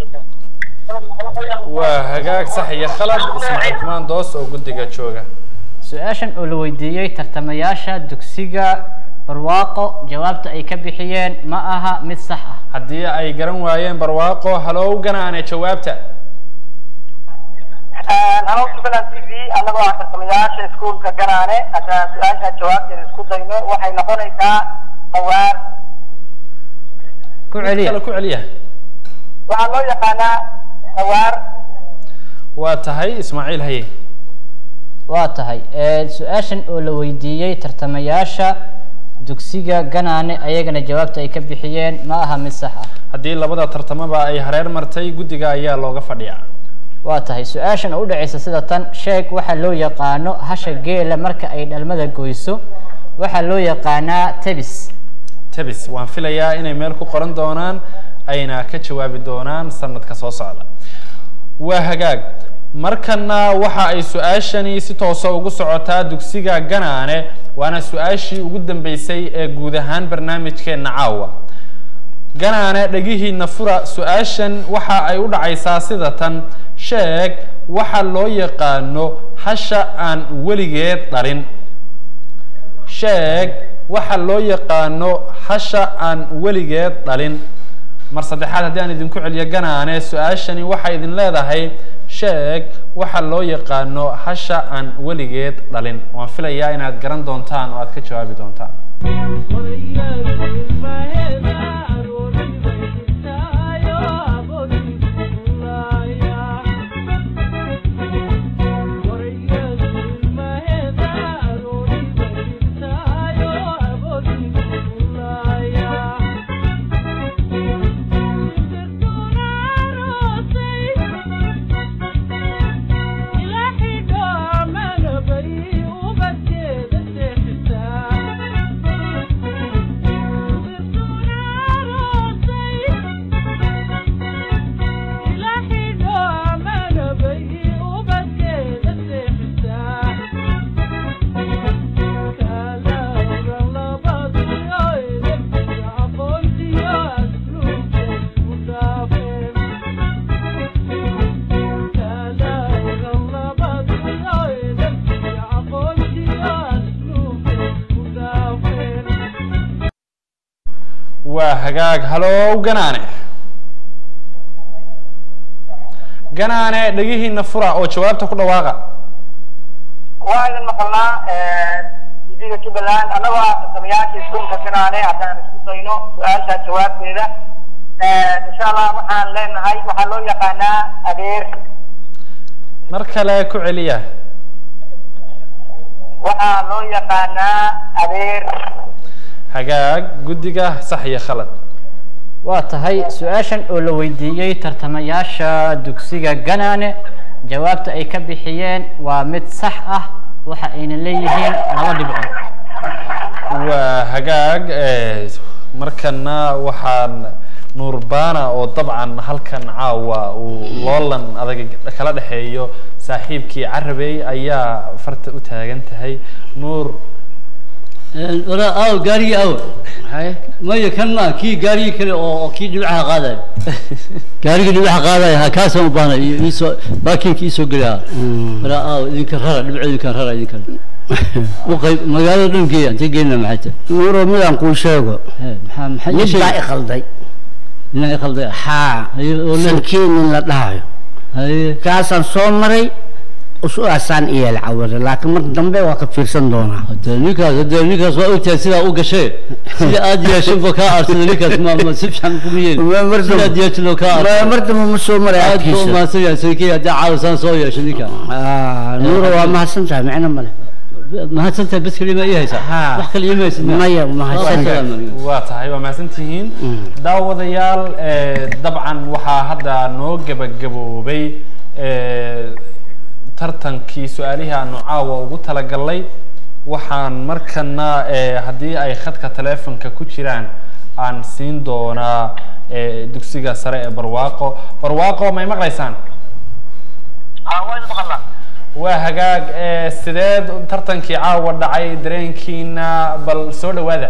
[SPEAKER 1] waa hagaag sax iyo khalad ismaaciil kumaan doos oo guddiga jooga
[SPEAKER 2] su-aashan oo la weydiiyey tartamayaasha dugsiga barwaaqo jawaabta ay ka bixiyeen ma aha mid sax ah
[SPEAKER 1] haddii ay garan waayeen barwaaqo hallow ganaane jawaabta
[SPEAKER 3] halo puntland t v anagoo ah tartamayaasha iskuulka ganaane haddaan su-aasha jawaabteeda isku dayno waxay noqonaysaa hawaar
[SPEAKER 2] ku
[SPEAKER 1] Mid
[SPEAKER 2] celiya
[SPEAKER 1] kale ku celiya
[SPEAKER 3] waxaa loo yaqaanaa hawaar
[SPEAKER 1] waa tahay ismaaciil haye
[SPEAKER 2] waa tahay ee, su-aashan oo la weydiiyey tartamayaasha dugsiga ganaane ayagana jawaabta ay ka bixiyeen ma aha mid sax ah
[SPEAKER 1] haddii labada tartamaba ay hareer martay guddiga ayaa looga fadhiyaa
[SPEAKER 2] waa tahay su-aashan oo u dhacaysa sida tan sheeg waxaa loo yaqaano hasha geela marka ay dhalmada goyso waxaa loo yaqaanaa tebis
[SPEAKER 1] tebis waan filayaa inay meel ku qoran doonaan ayna ka jawaabi doonaan sanadka soo socda waa hagaag markana waxa ay su-aashani si toosa ugu socotaa dugsiga ganaane waana su-aashii ugu dambeysay ee guud ahaan barnaamijkeena caawa ganaane dhegihiina fura su-aashan waxa ay u dhacaysaa sida tan sheeg waxa loo yaqaano hasha aan weligeed dhalin sheeg waxa loo yaqaano hasha aan weligeed dhalin mar saddexaad haddii aan idinku celiyo ganaane su-aashani waxay idin leedahay sheeg waxa loo yaqaano hasha aan weligeed dhalin waan filayaa inaad garan doontaan oo aad ka jawaabi doontaan waa hagaag halow ganaane ganaane dhegihiina fura oo jawaabta ku dhawaaqa
[SPEAKER 3] waa idin maqalnaa tv-ga jubbaland annagoo ah tartamayaasha iskuulka ganaane haddaan isku dayno su-aasha jawaabteeda insha allah waxaan leenahay waxaa loo yaqaanaa adeer
[SPEAKER 1] mar kale ku celiya
[SPEAKER 3] waxaa loo yaqaanaa adeer
[SPEAKER 1] hagaag guddiga sax iyo khalad
[SPEAKER 2] waa tahay su-aashan oo la weydiiyey tartamayaasha dugsiga ganaane jawaabta ay ka bixiyeen waa mid sax ah waxa ayna leeyihiin laba dhibcood
[SPEAKER 1] waa hagaag markana waxaan nuurbana oo dabcan halkan caawa uu loolan adag kala dhexeeyo saaxiibkii carabey ayaa farta u taagan tahay nuur
[SPEAKER 4] wara aw gaarigii aw
[SPEAKER 5] haye
[SPEAKER 4] maya kan ma kii gaarigii kale oo oo kii dhibaxa qaadaya gaarigii dhibaxa qaadaya ha kaasaan u baahnay iyo iisoo baakinka iisoo geliya wara aw idinka rara dhibco idinkan rara idinkan u qayb magaalada dhan geeya intee geynaa maxay tahay
[SPEAKER 5] nuuro midaan kuu sheego
[SPEAKER 4] He, maxaa maxaa ii
[SPEAKER 5] mid baa
[SPEAKER 4] sheegay
[SPEAKER 5] ikhalday
[SPEAKER 4] inaa i khalday
[SPEAKER 5] haa
[SPEAKER 4] haye oo le
[SPEAKER 5] sankiin in la dhahayo
[SPEAKER 4] haye
[SPEAKER 5] kaasaan soo maray usuaasaan iyeel cawada laakiin mar dambe waa ka fiirsan doonaa
[SPEAKER 4] hade ninkaas hade ninkaas waa ogtahay sidaa u gashay sida aad yeeshin ba kaa aarsada ninkaas ma ma si fiican kuma yeeli
[SPEAKER 5] Ma- mar dambe-
[SPEAKER 4] sidaad yeeshin oo kaa
[SPEAKER 5] Ma-
[SPEAKER 4] aarsada
[SPEAKER 5] mar dambe ma soo maray
[SPEAKER 4] aad buu
[SPEAKER 5] agtiisa
[SPEAKER 4] umahadsan yahay saykii haddii caawisaan soo yeeshay ninkan
[SPEAKER 5] Ah, nuuro waa mahadsan tahay micno male
[SPEAKER 4] mahadsantahay bes kelima ii haysaa
[SPEAKER 5] Haa.
[SPEAKER 4] wax kale iima haysid
[SPEAKER 5] maya mahadsan
[SPEAKER 1] waa tahay waa mahadsan tihiin
[SPEAKER 5] Mm.
[SPEAKER 1] daawadayaal eh, dabcan waxaa hadda noo gebagaboobay eh, tartankii su-aalihii aanu caawa ugu talagalnay waxaan markana eh, haddii ay khadka teleefonka ku jiraan aan siin doonaa eh, dugsiga sare ee barwaaqo barwaaqo may maqlaysaan
[SPEAKER 3] haa waa idin maqalnaa
[SPEAKER 1] waa hagaag eh, sideed tartankii caawa dhacay dareenkiina bal soo dhawaada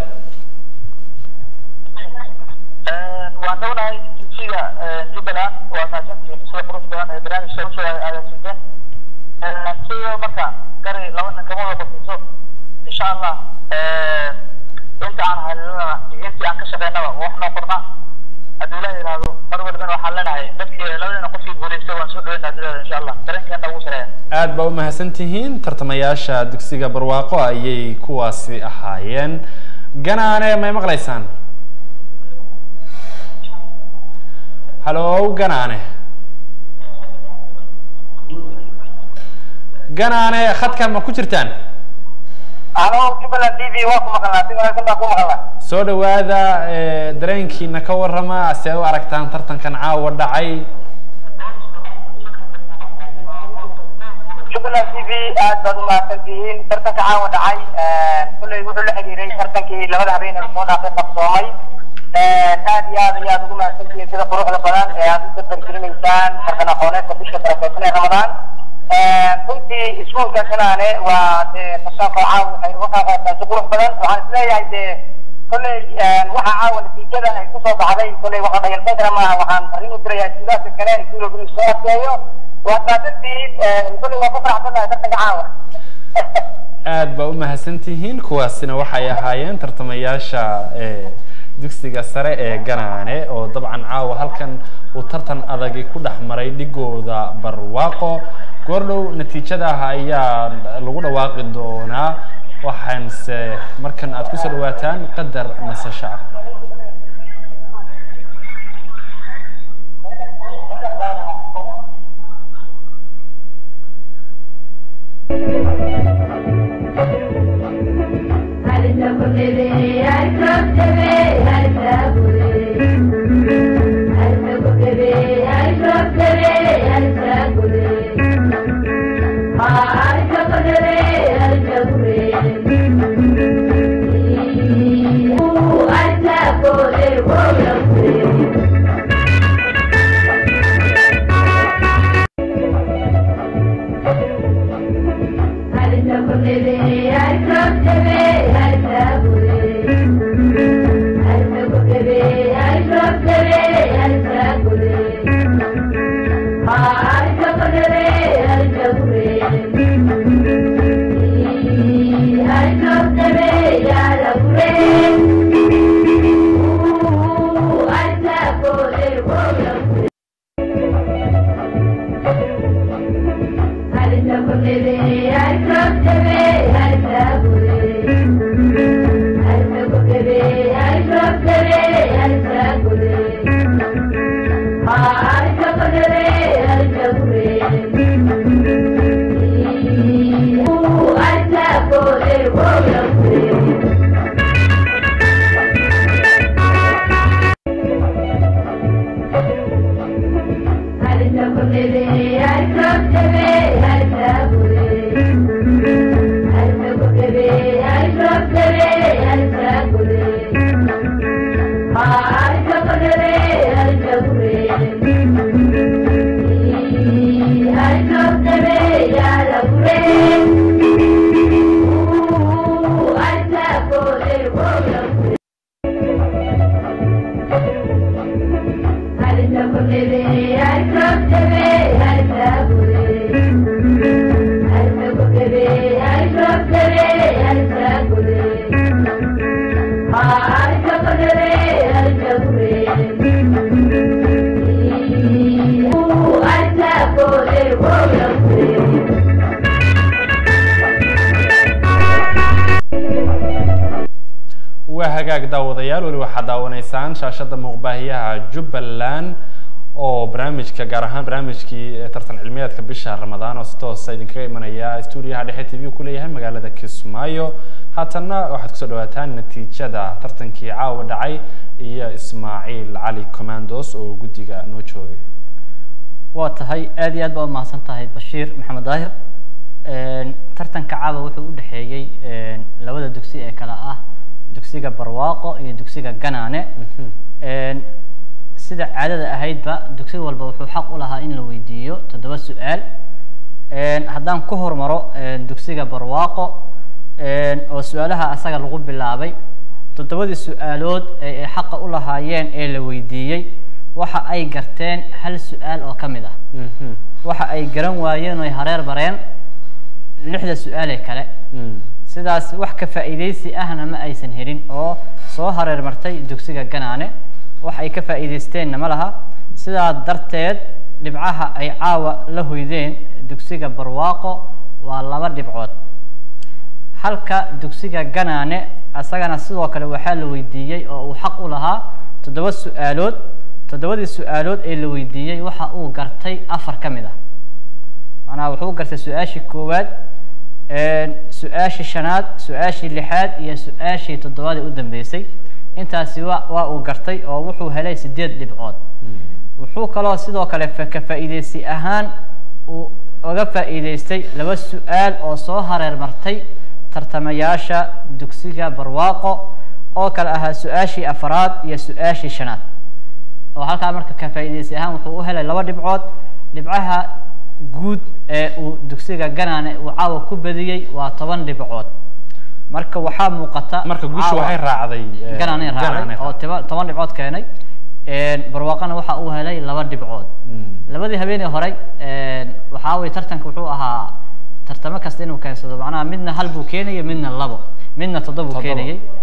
[SPEAKER 3] waan dhownahay tv-ga jubbaland waa mahadsantihiin sida qurux badan ee barnaamijka usoo agaasiinteen sidoo marka gari laba nin kama wada qosiso insha allah inta aan halinana iyo intii aan ka shaqeynaba wax noo qorna haddii ilaah yidhaahdo mar walibana waxaan leenahay dadkii labadina qofkii guulaystay waan soo dhaweynaa duniyada insha allah dareenkeena ugu sareeya
[SPEAKER 1] aad baa u mahadsan tihiin tartamayaasha dugsiga barwaaqo ayay kuwaasi ahaayeen ganaane may maqlaysaan halow ganaane ganaane khadkan ma ku jirtaan
[SPEAKER 3] ano jubbaland t v waa ku maqalnaa si wanaagsan baa ku maqalnaa
[SPEAKER 1] soo dhawaada eh, dareenkiina ka warrama see u aragtaan tartankan caawa dhacay
[SPEAKER 3] jubbaland t v aad baad u mahadsan tihiin tartanka caawa dhacay kulley wuxuu la xiriiray tartankii labada habeen ee soo dhaafay qabsoomay aad iyo aad ayaad ugu mahadsan tihiin sida quruxda badan ee aad u dardargelinaysaan tartan aqooneedka bisha barakeysan ee ramadaan runtii iskuulka kanaane waa dee tartanka caawa waxay uga qaaqaataa si qurux badan waxaan isleeyahay dee kolley waxa caawa natiijada ay kusoo baxday kolley waxa dhayalsan kara maaha waxaan arrin u dirayaa iskuulaadka kale iskuulka inuu soo adkeeyo waa saasantihiin kolley waa ku faraxsanahay tartanka caawa
[SPEAKER 1] aad baa u mahadsan tihiin kuwaasina waxay ahaayeen tartamayaasha eh, dugsiga sare ee ganaane oo dabcan caawa halkan uu tartan adagi ku dhex maray dhigooda barwaaqo goordhow natiijadaha ayaa lagu dhawaaqi doonaa waxaanse markan aad kusoo dhawaataan qadar nasasho ah waa hagaag daawadayaal weli waxaad daawanaysaan shaashada muuqbaahiyaha jubbaland oo barnaamijka gaar ahaan barnaamijkii tartan cilmiyeedka bisha ramadaan oo si toosa idinkaga imanaya stuudiyaha dhexe t v ku leeyahay magaalada kismaayo haatanna waxaad kusoo dhawaataan natiijada tartankii caawa dhacay iyo ismaaciil cali commandos oo guddiga noo joogay
[SPEAKER 2] waa tahay aad iyo aad baa umahadsan tahay bashiir maxamed daahir tartanka caawa wuxuu u dhexeeyey labada dugsi ee kale ah dugsiga barwaaqo iyo dugsiga ganaane sida caadada ahaydba dugsi walba wuxuu xaq u lahaa in la weydiiyo toddoba su-aal haddaan ku hormaro dugsiga barwaaqo oo su-aalaha asaga lagu bilaabay toddobadii su-aalood ee ay xaqa u lahaayeen ee la weydiiyey waxa ay garteen hal su-aal oo ka mid ah waxa ay garan waayeen oy hareer bareen lixda su-aalee kale sidaas wax ka faa'iidaysi ahna ma aysan helin oo soo hareer martay dugsiga ganaane wax ay ka faa'iidaysteenna ma laha sidaa darteed dhibcaha ay caawa la hoydeen dugsiga barwaaqo waa laba dhibcood halka dugsiga ganaane asagana sidoo kale waxaa la weydiiyey oo uu xaq u lahaa toddoba su-aalood toddobadii su-aalood ee la weydiiyey waxa uu gartay afar ka mid ah macnaha wuxuu gartay su-aashii koowaad su-aashii shanaad su-aashii lixaad iyo su-aashii toddobaad ee u dambeysay intaasi wa waa uu gartay oo wuxuu helay sideed dhibcood wuxuu kaloo sidoo kale ka faa'iideysi ahaan uu uga faa'iideystay laba su-aal oo soo hareer martay tartamayaasha dugsiga barwaaqo oo kale ahaa su-aashii afaraad iyo su-aashii shanaad oo halkaa marka ka faa'iideysi ahaan wuxuu u helay laba dhibcood dhibcaha guud ee uu dugsiga ganaane uu caawa ku badiyey waa toban dhibcood marka waxaa muuqata
[SPEAKER 1] marka guusha
[SPEAKER 2] caawa-
[SPEAKER 1] waxay raacday eh,
[SPEAKER 2] ganaane raacday
[SPEAKER 1] Ganaane
[SPEAKER 2] oo tiba- toban dhibcood keenay barwaaqana waxa uu helay laba dhibcood
[SPEAKER 1] Mm.
[SPEAKER 2] labadii habeenii horey waxaa weye tartanka wuxuu ahaa tartamo kasta inuu keensado macnaha midna hal buu keenayay midna labo midna toddoba buu
[SPEAKER 1] Toddoba.
[SPEAKER 2] keenayay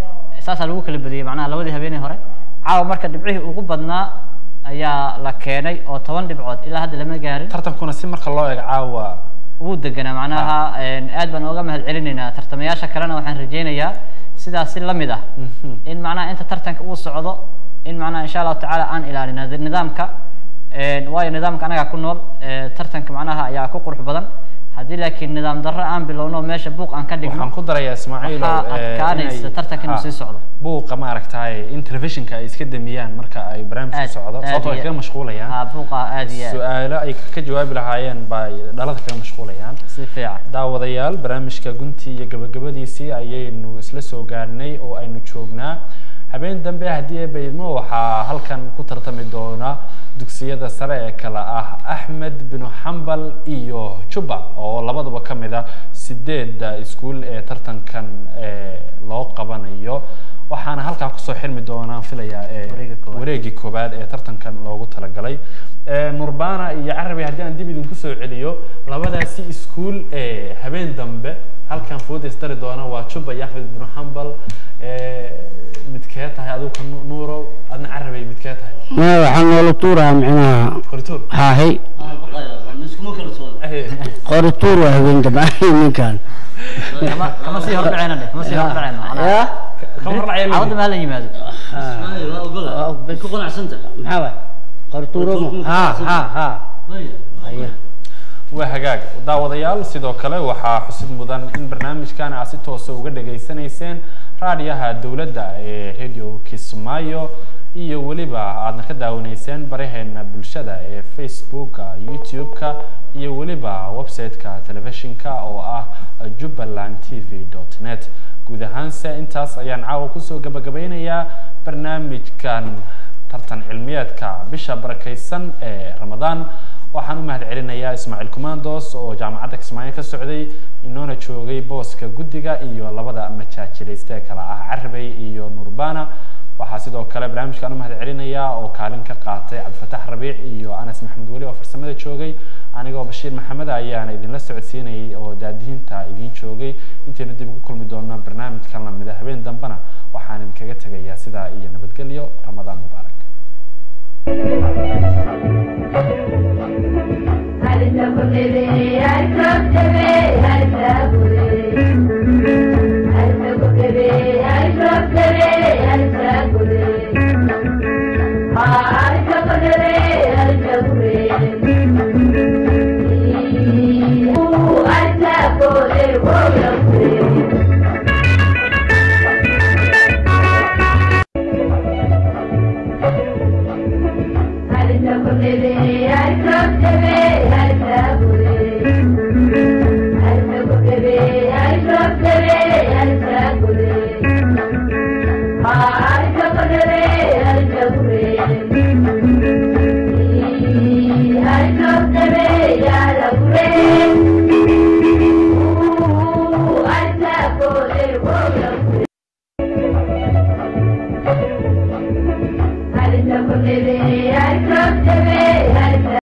[SPEAKER 2] saasaa lagu kala badiyey macnaha labadii habeenii hore caawa marka dhibcihii ugu badnaa ayaa la keenay oo toban dhibcood ilaa hadda lama gaarin
[SPEAKER 1] tartankuna si marka loo eego caawa
[SPEAKER 2] wuu deganaa macnaha een, aad baan uga mahad celinaynaa tartamayaasha kalena waxaan rajaynayaa sidaas si lamid ah
[SPEAKER 1] Mhm.
[SPEAKER 2] in macnaha inta tartanka uu socdo in macnaha insha allahu tacaala aan ilaalina nidaamka een, waayo nidaamka anagaa ku nool ee, tartanka macnaha ayaa ku qurux badan haddii laakiin nidaam darro aan bilowno meesha buuq aan ka dhigno
[SPEAKER 1] waxaan ku darayaa ismaaciil
[SPEAKER 2] waxaa adkaanaysa tartanka inuu sii socdo.
[SPEAKER 1] buuqa maaragtay in telefishinka ay iska damiyaan marka ay barnaamijku
[SPEAKER 2] Aad-
[SPEAKER 1] socdo
[SPEAKER 2] aad
[SPEAKER 1] sababtoo ay
[SPEAKER 2] iyo-
[SPEAKER 1] kaga mashquulayaan
[SPEAKER 2] haa buuqa aad iyo aad
[SPEAKER 1] su-aalo ay ka jawaabi lahaayeen bay dhalada kaga mashquulayaan
[SPEAKER 2] si fiican
[SPEAKER 1] daawadayaal barnaamijka guntii iyo gabagabadiisii ayaynu isla soo gaarnay oo aynu joognaa habeen dambe haddii ay baydmo waxaa halkan ku tartami doona dugsiyada sare ee kale ah axmed binu xambal iyo juba oo labadaba ka mid ah sideedda iskuul ee tartankan ee loo qabanayo waxaana halkaa kusoo xirmi doonaan filayaa ee
[SPEAKER 2] Wareegga koowaad.
[SPEAKER 1] wareegii koowaad ee tartankan loogu talagalay Ee, nurbana iyo carabi haddii aan dib idinku soo celiyo labadaasi iskuul ee habeen dambe halkan foodes dari doona waa juba iyo axmed binu xambal Ee, midkee tahay adigu ka Nu- nuurow adna carabay midkee tahay
[SPEAKER 5] ma waxaa noola tuuraa micnaha
[SPEAKER 1] qorituur
[SPEAKER 5] haahay
[SPEAKER 4] Ah, baqaya ma iskuma kala sooda
[SPEAKER 5] qori tuur waa habeen dambe ninkan
[SPEAKER 2] kama kama sii hordhacayna dheh kama sii hordhacayna macnaha
[SPEAKER 5] ya
[SPEAKER 1] ka hor dhacaya
[SPEAKER 2] cawada ma hala yimaado
[SPEAKER 4] Ismaaciil, waa ogola
[SPEAKER 5] Waa og-
[SPEAKER 4] way ku qanacsanta
[SPEAKER 5] maxaa waay qori tuuro ha ha ha
[SPEAKER 4] Waya,
[SPEAKER 5] Aye.
[SPEAKER 1] waa hagaag daawadayaal sidoo kale waxaa xusid mudan in barnaamijkan aad si toosa uga dhageysanayseen raadiyaha dowladda ee radio kismaayo iyo weliba aadna ka daawanayseen baraheena bulshada ee facebooka youtube-ka iyo weliba website-ka telefishinka oo ah jubbaland t v dot net guud ahaanse intaas ayaan caawa kusoo gabagabeynayaa barnaamijkan tartan cilmiyeedka bisha barakaysan ee ramadaan waxaan u mahad celinayaa ismaaciil commandos oo jaamacadda kismaayo ka socday inoona joogay booska guddiga iyo labada majaajilayste kale ah carabey iyo nurbana waxaa sidoo kale barnaamijkan u mahad celinayaa oo kaalin ka qaatay cabdifatax rabiic iyo anas maxamed weli oo farsamada joogay anigoo bashiir maxamed ayaana idinla socodsiinayay oo daadihinta idiin joogay intaynu dib ugu kulmi doono barnaamijkan lamida habeen dambena waxaan idinkaga tegayaa sidaa iyo nabadgelyo ramadaan mubaarak
[SPEAKER 6] I